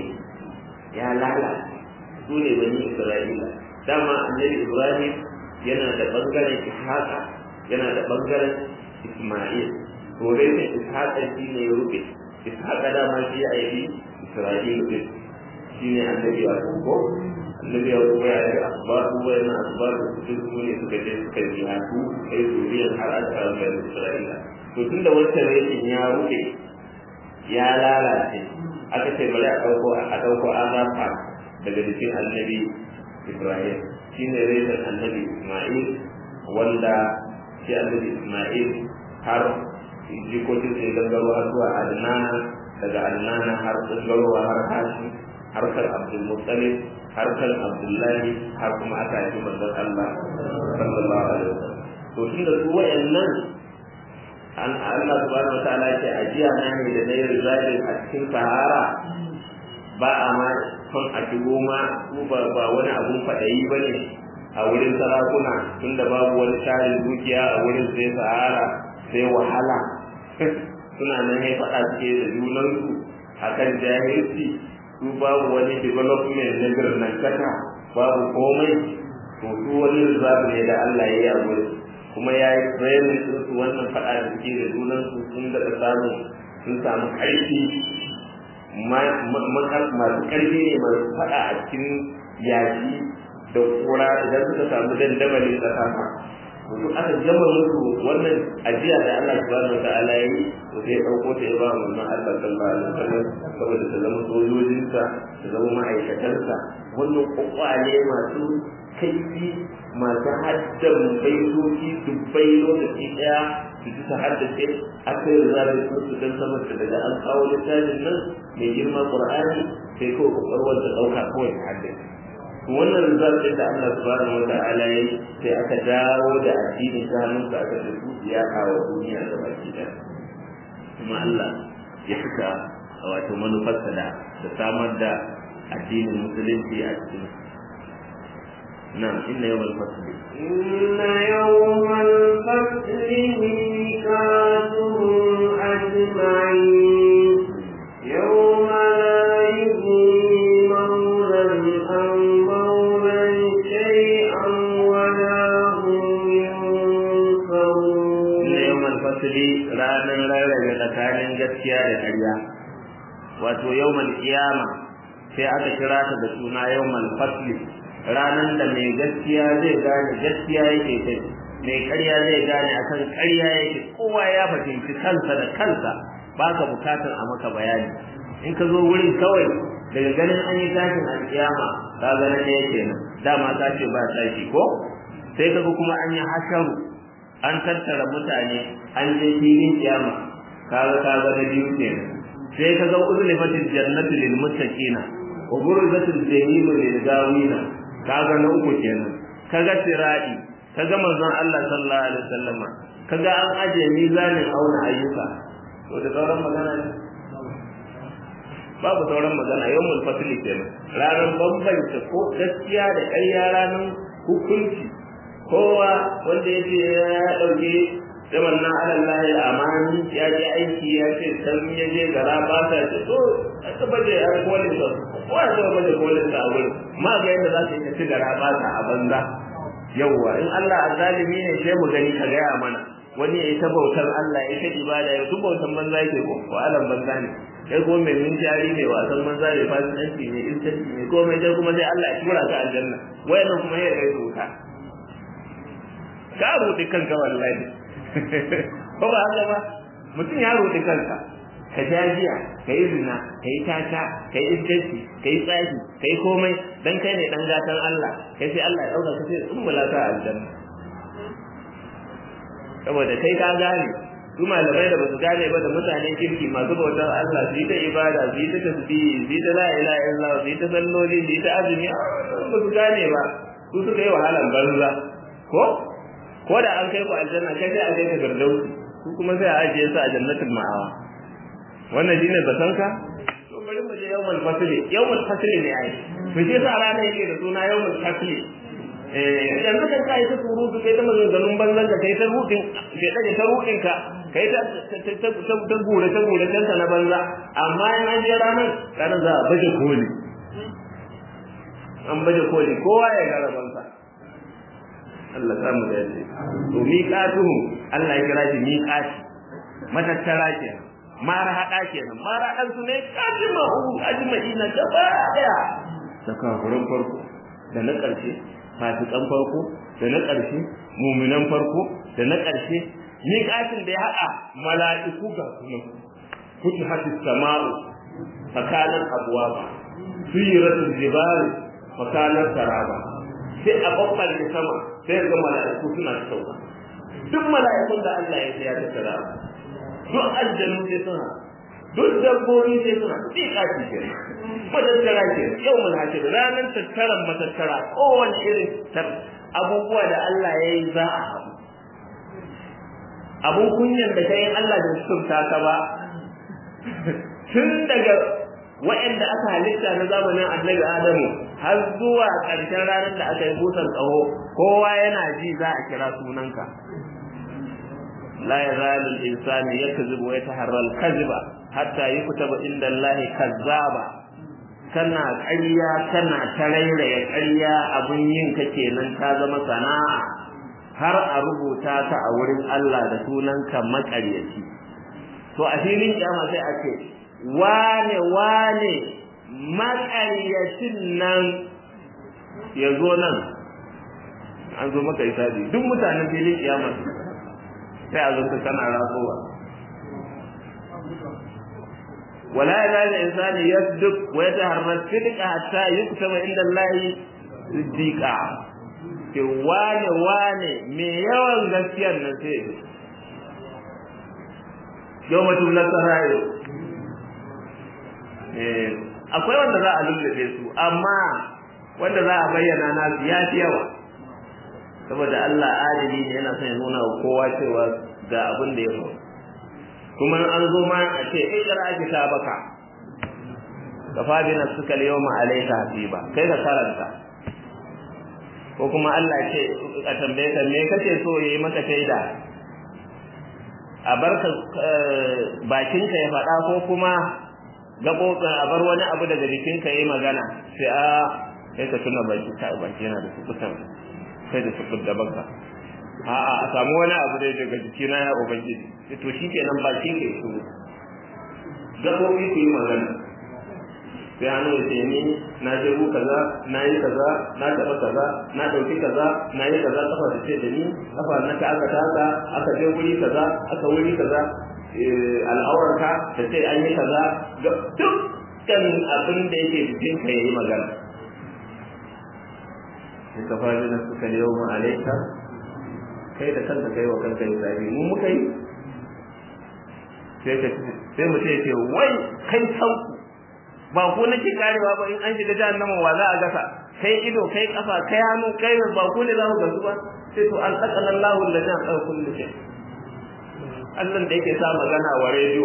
ya lalace su ne bani isra'ila dama annabi ibrahim yana da bangaren ishaqa yana da bangaren isma'il to reshen ishaqa shi ne ya rufe ishaqa dama shi ya yi isra'il din shi ne annabi ya ko annabi ya kuma ya yi asbabu wa yana asbabu su su ne suka je suka yi hatu kai zuriyar har an samu bani isra'ila to tunda wancan reshen ya rufe ya lalace aka ce bari a ɗauko a ɗauko azafa daga jikin annabi ibrahim shi ne reshen annabi isma'il wanda shi annabi isma'il har jikokin sai gangaro har zuwa adnana daga adnana har gangarowa har hashi har kan abdul muttalib har kan abdullahi har kuma aka yi manzon allah sallallahu alaihi wasallam to tunda su wayannan an Allah subhanahu wataala ce ajiya na ne da dai rizalin a cikin sahara ba a ma son a shigo ma su ba ba wani abun fadayi bane a wurin sarakuna tunda babu wani tarin dukiya a wurin sai sahara sai wahala suna nan ne faɗa suke da junansu akan jahilci su babu wani development na birnin kaka babu komai to su wani rizal ne da Allah ya yi a wurin kuma ya yi training din su wannan faɗa da suke da junan su sun daɗa samu sun samu ƙarfi masu ƙarfi ne masu faɗa a cikin yaƙi da kura idan suka samu dandamali tsakaka to aka gama musu wannan ajiya da Allah subhanahu wataala yi to sai ɗauko ta ya ba mu wannan Allah sallallahu alaihi wasallam saboda ta zama sojojinsa ta zama ma'aikatansa wannan kwakwale masu kaifi masu haddan baitoci dubbai lokaci daya su ji su haddace aka yi zaɓi sun su dan sama da daga an kawo littafin nan mai girma qur'ani sai kawai kwakwalwar ta ɗauka kawai ta haddace wannan rizal da Allah subhanahu wa ta'ala yi sai aka dawo da addini ta hannun sa aka tafi ya kawo duniya da baki da kuma Allah ya fita wato manufarsa da da samar da addinin musulunci a cikin نعم إن يوم الفصل إن يوم الفصل ميقاتهم أجمعين يوم لا يغني مولى عن مولى شيئا ولا هم ينصرون إن يوم الفصل رانا رارا tsakanin gaskiya da ƙarya wato yawmal qiyama sai aka kira ta da suna yawmal fasli ranan da mai gaskiya zai gane gaskiya yake kai mai ƙarya zai gane akan ƙarya yake kowa ya fahimci kansa da kansa baka bukatar a maka bayani in ka zo wurin kawai daga ganin an yi tashin alƙiyama ka ga nan ne yake nan dama ka ce ba tashi ko sai kaga kuma an yi hasharu an tattara mutane an je filin kiyama kaga kaga na biyu kenan sai kaga uzlifatil jannatu lil muttaqina wa burzatil jahim lil gawina kaga na uku kenan kaga tiradi kaga manzon Allah sallallahu alaihi wasallama kaga an aje mizanin auna ayyuka to da sauran magana ne babu sauran magana yawmul fasli kenan ranar bambanta ko gaskiya da ƙarya ranar hukunci kowa wanda ya ce ya ɗauke sai wannan alallahi amani ya je aiki ya ce san ya je gara ba ta ce to aka baje ya kolin sa ko ya zo baje kolin sa a wurin ma ga yadda za ka yi ci gara ba ta a banza yawwa in Allah azalimi ne sai mu gani ka gaya mana wani ya yi ta bautar Allah ya ta ibada ya duk bautan banza yake ko ko alam banza ne kai ko mai min jari ne wasan banza ne fasikanci ne intanci ne ko mai dai kuma sai Allah ya tura ka aljanna wayannan kuma ya kai wuta ka rudi kanka wallahi ko ba haka ba mutum ya rudi kanka ka jajiya ka yi zina ka yi tata ka yi iskanci ka yi tsaki ka yi komai dan kai ne dan gatan Allah kai sai Allah ya dauka ka sai tsumbula ka aljanna saboda kai ka gane su malamai da basu gane ba da mutanen kirki masu bautar Allah su yi ta ibada su yi ta tasbihi su yi ta la ilaha illallah su yi ta salloli su yi ta azumi ba su gane ba su suka yi wahalan banza ko ko da an kai ku aljanna kai sai a kai ka firdausi su kuma sai a ajiye su a jannatul ma'awa wannan shine zatanka to bari mu je yawmul fasli yawmul fasli ne ai mu je sa rana yake da suna yawmul fasli eh yanzu kan kai ta surutu kai ta maganganun banzan ka kai ta rudin kai ta ta rudin ka kai ta ta ta gure ta gure ta na banza amma in an je ranar ranar za a baje koli an baje koli kowa ya ga rabansa Allah ta mu dace to miqatuhum Allah ya kira shi miqati matattara kenan mara haɗa kenan mara haɗan su ne kajimahu ajma'ina gaba daya da kafirin farko da na ƙarshe fasikan farko da na ƙarshe muminan farko da na ƙarshe miƙatin da ya haɗa mala'iku ga kuma kuti hati sama'u fakanan abuwaba suyiratul jibali fakanan saraba sai a babbar da sama sai ga mala'iku suna sauka duk mala'ikun da Allah ya ya tattara duk aljanu sai suna duk dabbobi sai suna miƙati ke matattara ke yau mun hace ranar tattaran matattara kowane irin abubuwa da Allah ya yi za a haɗu abun kunyan da kai Allah da sukunta ka ba tun daga waɗanda aka halitta na zamanin annabi Adamu har zuwa ƙarshen ranar da aka yi busan tsaho kowa yana ji za a kira sunanka la yazalu al-insanu yakzibu wa yataharra al-kadhiba hatta yukutaba inda Allah kazzaba kana ƙarya kana tarairaya ƙarya abun yin ka kenan ka zama sana'a har a rubuta ta a wurin Allah da sunanka maƙaryaci to a filin kiyama sai a ce wane wane maƙaryacin nan ya zo nan an zo maka isabi duk mutanen filin kiyama sai a zo ka kana rasowa ولا يزال الإنسان يصدق ويتهرى الصدق حتى يكتب عند الله صديقا ke wane wane me yawan gaskiyar nan sai yau mutum na sarayo akwai wanda za a lullube su amma wanda za a bayyana na ya fi yawa saboda Allah adili ne yana son ya nuna wa kowa cewa ga abin da ya faru kuma an zo ma a ce ikra kitabaka kafa bi nafsika al-yawma alayka hasiba kai ka karanta ko kuma Allah ce a tambaye ka me kace so yayi maka shaida a barka bakinka ya faɗa ko kuma gaɓoɓin a bar wani abu daga jikinka yayi magana sai a kai ka tuna baki ka baki yana da sukutan kai da sukut da baka a'a a samu wani abu dai daga jikina ya ubangiji to shikenan baki ke su gaɓoɓi su yi magana sai hannu ya ce ni na je ku kaza na yi kaza na taɓa kaza na ɗauki kaza na yi kaza kafa da ce da ni kafa na ka aka taka aka je wuri kaza aka wuri kaza al'aurarka da ce an yi kaza dukkan abin da yake jikin ka yayi magana sai ka fara da suka yau mu alaika kai da kanka kai wa kanka yi zabi mu muka yi sai ka sai mu ce wai kai sauku ba ko nake karewa ba in an shiga jahannama wa za a gasa kai ido kai kafa kai hannu kai ba ko ne za mu gasu ba sai to an tsaka Allahu alladhi an kullu shay Allah da yake sa magana wa rediyo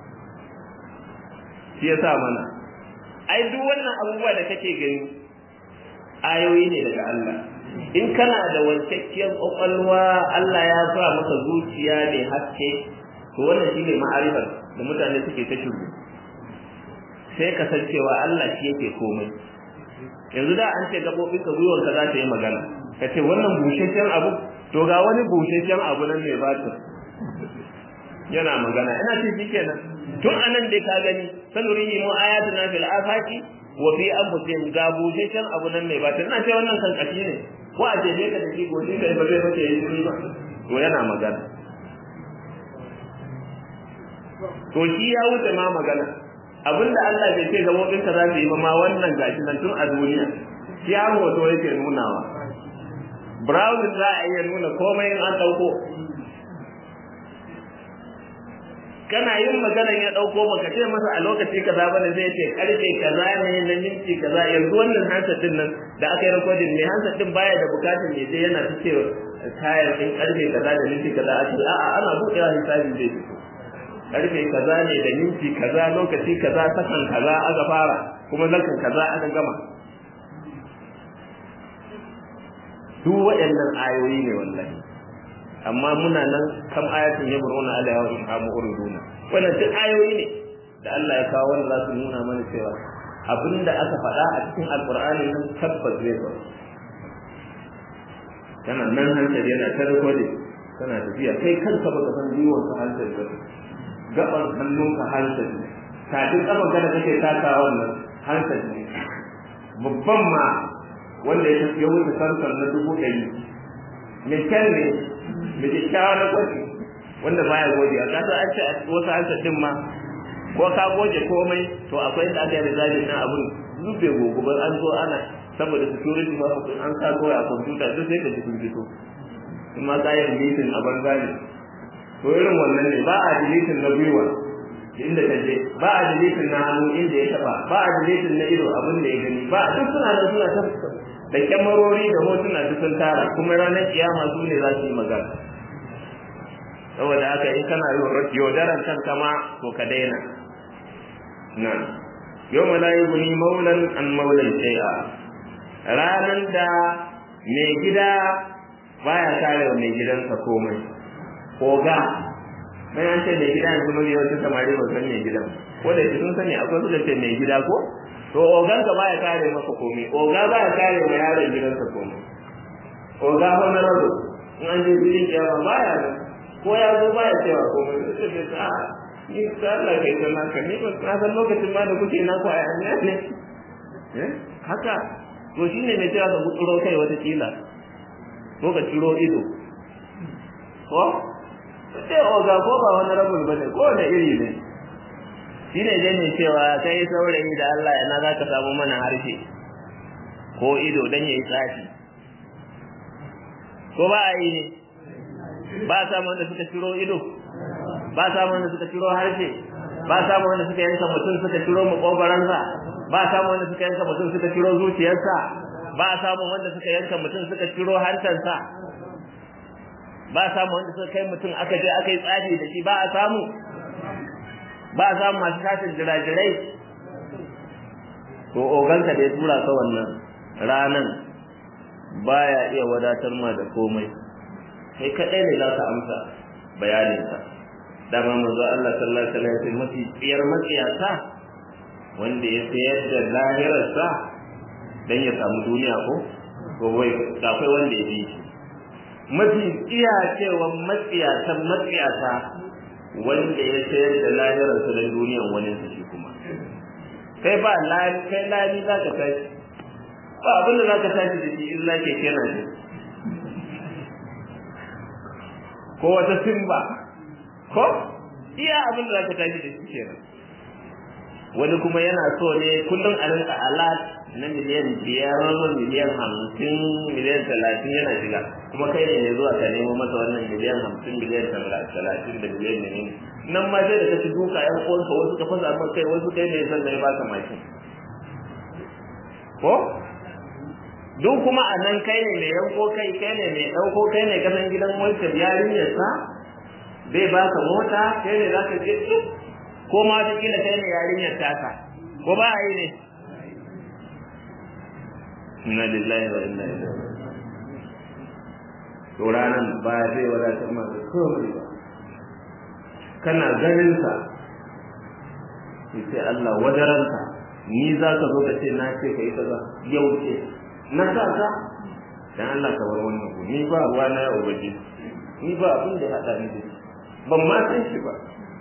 shi ya sa mana ai duk wannan abubuwa da kake gani ayoyi ne daga Allah in kana da wancakkiyar kwakwalwa Allah ya sa maka zuciya mai haske to wannan shine ma'arifar da mutane suke ta shiru sai ka san cewa Allah shi yake komai yanzu da an ce gabobin ka gwiwar ka za ta yi magana ka ce wannan busheshen abu to ga wani busheshen abu nan mai bata yana magana ina ce shi kenan tun anan dai ka gani sanurihi mu ayatuna fil afaqi wa fi anfusihim ga busheshen abu nan mai bata ina ce wannan kan kashi ne ko a jeje ka da shi gobe kai ba zai bace yi ba to yana magana to shi ya wuce ma magana abinda Allah bai ce gabobin ka za su yi ba ma wannan gashi nan tun a duniya shi har hoto yake nunawa browsing za a iya nuna komai in an dauko kana yin magana ya dauko maka ce masa a lokaci kaza bane zai ce karfe kaza ne na minti kaza yanzu wannan handset din nan da aka yi recording ne handset din baya da bukatun ne sai yana ta ce tayar din karfe kaza da minti kaza a ce a'a ana buɗewa hisabi zai fito karfe kaza ne da minti kaza lokaci kaza sakan kaza aka fara kuma zakan kaza aka gama duk waɗannan ayoyi ne wallahi amma muna nan kam ayatin ya buruna alaiha wa inhamu uriduna wannan duk ayoyi ne da Allah ya kawo wanda za su nuna mana cewa abinda aka faɗa a cikin alqur'ani nan tabbas zai faru kana nan hankali yana ta recording kana tafiya kai kanka baka san jiwon ka hankali ba gaban hannunka hankali kafin kaban kada kake taka wannan hankali babban ma wanda ya ya wuce sarkar na dubu ɗari mai kyan ne mai kyakkyawa na gwaji wanda baya gode a kasa an ce a wasu hansar din ma ko ka goje komai to akwai da aka yi rizalin na abun zube gogo ba an zo ana saboda security ba mutum an sa kawai a kwamfuta duk sai ka ji sun fito in ma ka yi deleting a banza ne to irin wannan ne ba a deleting na gwiwa inda ta je ba a deleting na hannu inda ya taba ba a deleting na ido abin da ya gani ba duk suna nan suna ta da kyamarori da hotuna duk sun tara kuma ranar kiyama su ne za su yi magana saboda haka in kana yaudaran kanka ma to ka daina nan yau ma la yughni maulan an maulan shay'a ranan da mai gida baya kare mai gidansa komai oga mai an ce mai gida yanzu mai yawancin samari ba san mai gidan ko da sun sani akwai suka ce mai gida ko to ogan ka baya kare maka komai oga baya kare wa yaron gidansa komai oga fa na rabu in an je filin kiyama baya nan ko ya zo baya cewa komai sai ce ta ni ta Allah kai ta naka ni ba na san lokacin ma da kuke naku a yanya ne eh haka to shine mai cewa ka gutsuro kai wata kila ko ka ciro ido ko sai oga ko ba wani rabul bane ko wani iri ne shine dai mai cewa kai saurayi da Allah yana za ka samu mana harshe ko ido dan yayi tsafi ko ba a yi ne ba samu wanda suka ciro ido ba samu wanda suka ciro harshe ba samu wanda suka yanka mutum suka ciro makogaransa ba samu wanda suka yanka mutum suka ciro zuciyarsa ba samu wanda suka yanka mutum suka ciro hantarsa ba samu wanda suka kai mutum aka je aka yi tsafi da shi ba a samu ba a samu masu tashin jirajirai to oganka da ya tura ka wannan ranan baya iya wadatar ma da komai kai kadai ne za ka amsa bayaninsa dama manzo Allah sallallahu alaihi wasallam mafi tsiyar matsiyata wanda ya sayar da lahirarsa dan ya samu duniya ko ko wai akwai wanda ya bi shi mafi tsiya cewa matsiyatan matsiyata wanda ya sayar da lahirarsa dan duniyan wani su shi kuma kai ba lani kai lani za ka tashi ba abin da za ka tashi da shi illa ke kenan shi ko wata simba ko iya abin da za ka tashi da shi kenan wani kuma yana so ne kullum a rinka alat na miliyan biyar miliyan hamsin miliyan talatin yana shiga kuma kai ne zuwa ka nemo masa wannan miliyan hamsin miliyan talatin da miliyan ne nan ma sai da ka ci duka yan uwanka wasu ka fasa maka kai wasu kai ne san da ya baka mashin ko duk kuma a nan kai ne mai yanko kai kai ne mai ɗauko kai ne kasan gidan wancan yarinyar sa zai baka mota kai ne za ka je duk ko ma wata kila kai ne yarinyar taka ko ba a yi ne inna lillahi wa inna ilaihi to ranan ba zai wadatar ma da komai ba kana ganin sa sai Allah wadaranka ni za ka zo ka ce na ce ka yi kaza yau ce na sa ka dan Allah ka bar wannan ku ni ba ruwa na yau baje ni ba abin da hada ni da ban ma san shi ba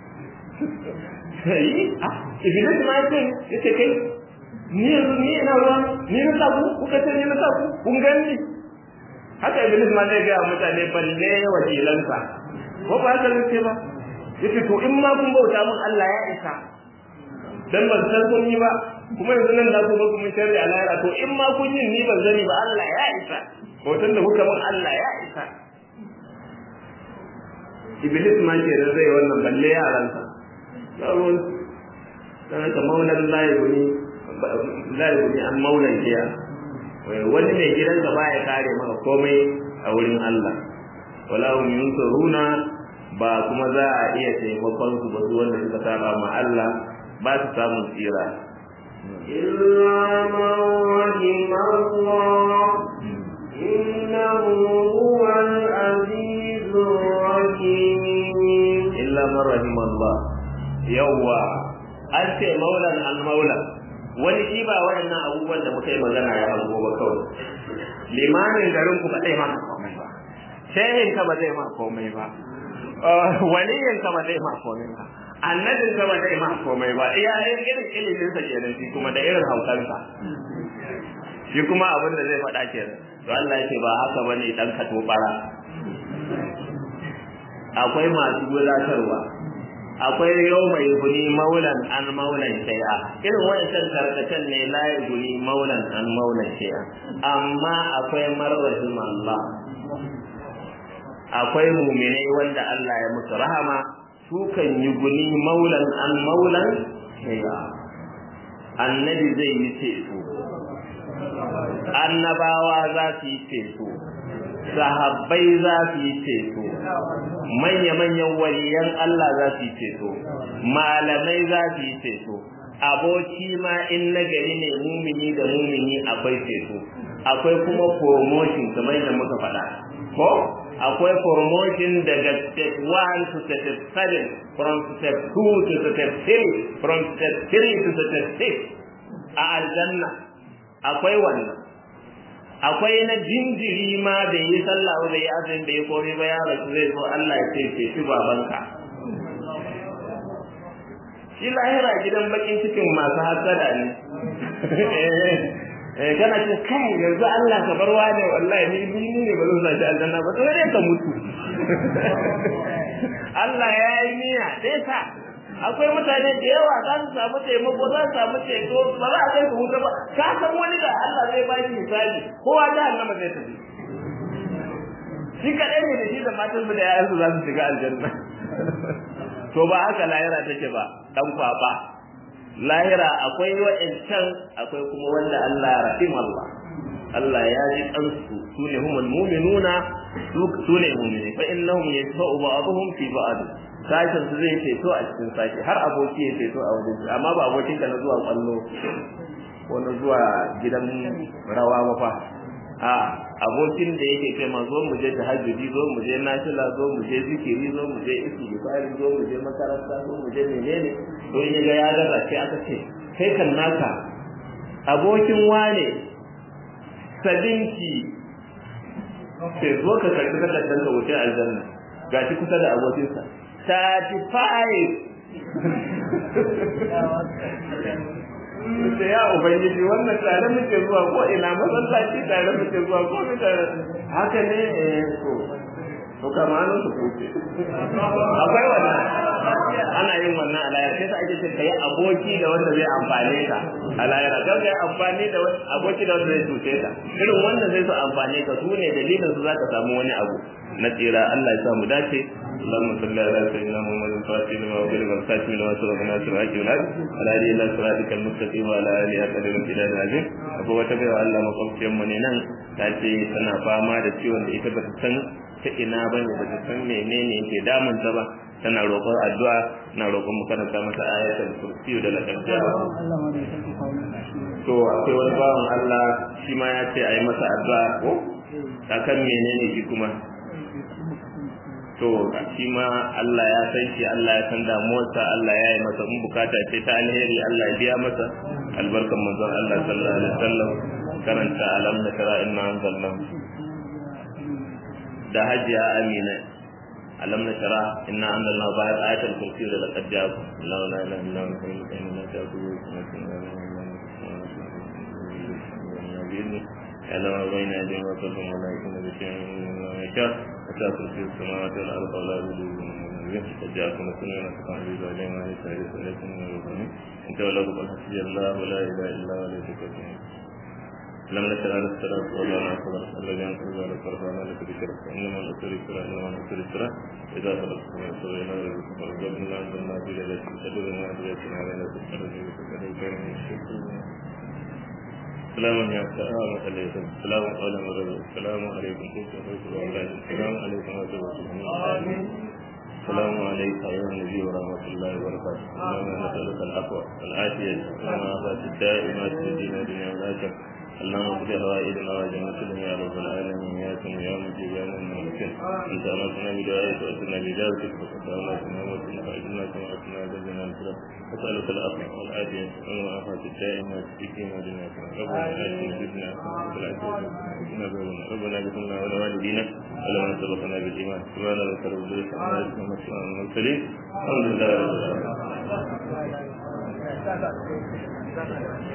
sai ah iblis ma ce yace kai ni yanzu ni ina ruwa ni na sa ku kuka ce ni na sa ku kun gani haka iblis ma zai ga mutane balle wakilansa ko ba haka ne ba yace to in ma kun bauta mun Allah ya isa dan ban san kun yi ba kuma yanzu nan da ku zo ku mun sharri a lahira to in ma kun yi ni ban zani ba Allah ya isa hoton da kuka mun Allah ya isa Iblis ma ke da zai wannan balle yaransa yawon dan ka maulan layi layi ne an maulan jiya wani mai gidan gaba ya kare maka komai a wurin Allah wala hum yunsuruna ba kuma za a iya taimakon su ba su wanda suka saba ma Allah ba su samun tsira إلا من رحم الله إنه هو العزيز الرحيم illa man rahim Allah yawa an ce maulan al maula wani shi ba waɗannan abubuwan da muka yi magana ya hango ba kawai limamin garin ku ba zai ma komai ba shehin ka ba zai ma komai ba waliyin ka ba zai ma komai ba annabin ka ba zai ma komai ba iya irin ilimin sa kenan shi kuma da irin haukansa shi kuma abin da zai faɗa kenan to Allah ya ce ba haka bane dan ka tobara akwai masu gudatarwa akwai yau mai guni maulan an maulan shay'a irin wancan karkatan ne la guni maulan an maulan shay'a amma akwai marrahim Allah akwai muminai wanda Allah ya musu rahama su kan yi guni maulan an maulan shay'a annabi zai yi ceto annabawa za su yi ceto sahabbai za su yi ceto manya-manyan waliyan Allah za su yi ceto malamai za su yi ceto aboki ma in na gari ne mumini da mumini akwai ceto akwai kuma promotion kamar da muka faɗa ko akwai promotion daga step 1 to step 7 from step 2 to step 3 from step 3 to step 6 a aljanna akwai wannan akwai na jinjiri ma da yi sallah da yi azumi da yi komai ba ya rasu zai zo Allah ya ce ce shi babanka shi lahira gidan bakin cikin masu hasada ne eh kana ce kai yanzu Allah ka bar wani wallahi ni ni ne ba zan sashi aljanna ba sai dai ka mutu Allah ya yi niyya dai sa akwai mutane da yawa za su samu taimako za su samu ceto ba za a kai su wuta ba ka san wani da Allah zai ba shi misali kowa ta annama zai tafi shi kaɗai ne da shi da matan su da yayan su za su shiga aljanna to ba haka lahira take ba dan kwaba lahira akwai wa'ancan akwai kuma wanda Allah ya rahim Allah Allah ya ji kansu sune humul mu'minuna sune mu'mini fa innahum yashfa'u ba'dhum fi ba'd sashen su zai ceto a cikin sashi har aboki ya ceto a wajen su amma ba abokin ka na zuwa kwallo ko na zuwa gidan rawa ba fa a abokin da yake ce ma zo mu je tahajjudi zo mu je nafila zo mu je zikiri zo mu je istighfari zo mu je makaranta zo mu je menene to in ga ya gaza sai aka ce kai kan naka abokin wane sadinki sai zo ka karɓi takardar ka wuce aljanna gashi kusa da abokinsa 35 da ya ubangiji wannan tare muke zuwa ko ina masallaci tare muke zuwa ko mi tare haka ne eh to to kamar su kuce akwai wannan ana yin wannan a layar sai ta ake ce kai aboki da wanda zai amfane ka a layar ga kai amfani da aboki da wanda zai cuce ka irin wannan zai su amfane ka su ne dalilin su zaka samu wani abu na tsira Allah ya sa mu dace اللهم صل على سيدنا محمد الفاتح لما أغلق الخاتم لما سبق ناصر الحق والعدل على آله إلى صراطك المستقيم وعلى آله أقدر الامتداد العظيم akwai wata baiwa Allah makwabciyar mu ne nan ta ce tana fama da ciwon da ita bata san ta ina bane bata san menene yake damun ta ba tana roƙon addu'a na roƙon mu karanta masa ayatul kursi da lakar to akwai wani bawan Allah shi ma ya ce a yi masa addu'a ko akan menene shi kuma to shi ma Allah ya san shi Allah ya san damuwarsa Allah ya yi masa in bukata ce ta alheri Allah ya biya masa albarkan manzon Allah sallallahu alaihi wasallam karanta alam na tara inna anzalna da hajiya amina alam na tara inna anzalna ba ayatul kursi da laqad ja'akum la ilaha illa huwa al-hayyul la ta'khudhuhu sinatun يعلم ما بين أيديهم وخلفهم ولا يكون بشيء مما يشاء وسع كرسي السماوات والأرض ولا يؤوده قد جاءكم رسول من أتقى عزيز عليهم وعلى سائر سألكم من الرحمن إن تولوا فقل حسبي الله ولا إله إلا هو عليه توكلت لم نشر على الصلاة ولا على الصلاة الذي أنزل على القرآن لك بشرف إنما الأسر يسرى إنما الأسر يسرى إذا خلص من الصلاة إلى ربكم فرجعنا أنزلنا في ليلة القدر ما أدريتنا علينا في القدر وكذا كان من الشيطان سلام يا سلام عليكم سلام عليكم السلام عليكم السلام عليكم ورحمة الله السلام عليك أيها النبي ورحمة الله وبركاته اللهم نسألك العفو والعافية والعافية الدائمة في دين الدنيا والآخرة اللهم اغفر هوائجنا وجنة يا رب العالمين يا سميع يا مجيب يا من ممكن انت امرتنا بدعائك واتنا بجارتك وقدرنا كما امرتنا فاجلنا كما اتنا جلنا الكرم نسالك العفو والعافيه والعافيه الدائمه في دين الدنيا ربنا اتنا بدنا ربنا اغفر لنا ولوالدينا ولمن سبقنا بالايمان سبحان ربك رب العزه عما يصفون وسلام على المرسلين الحمد لله رب العالمين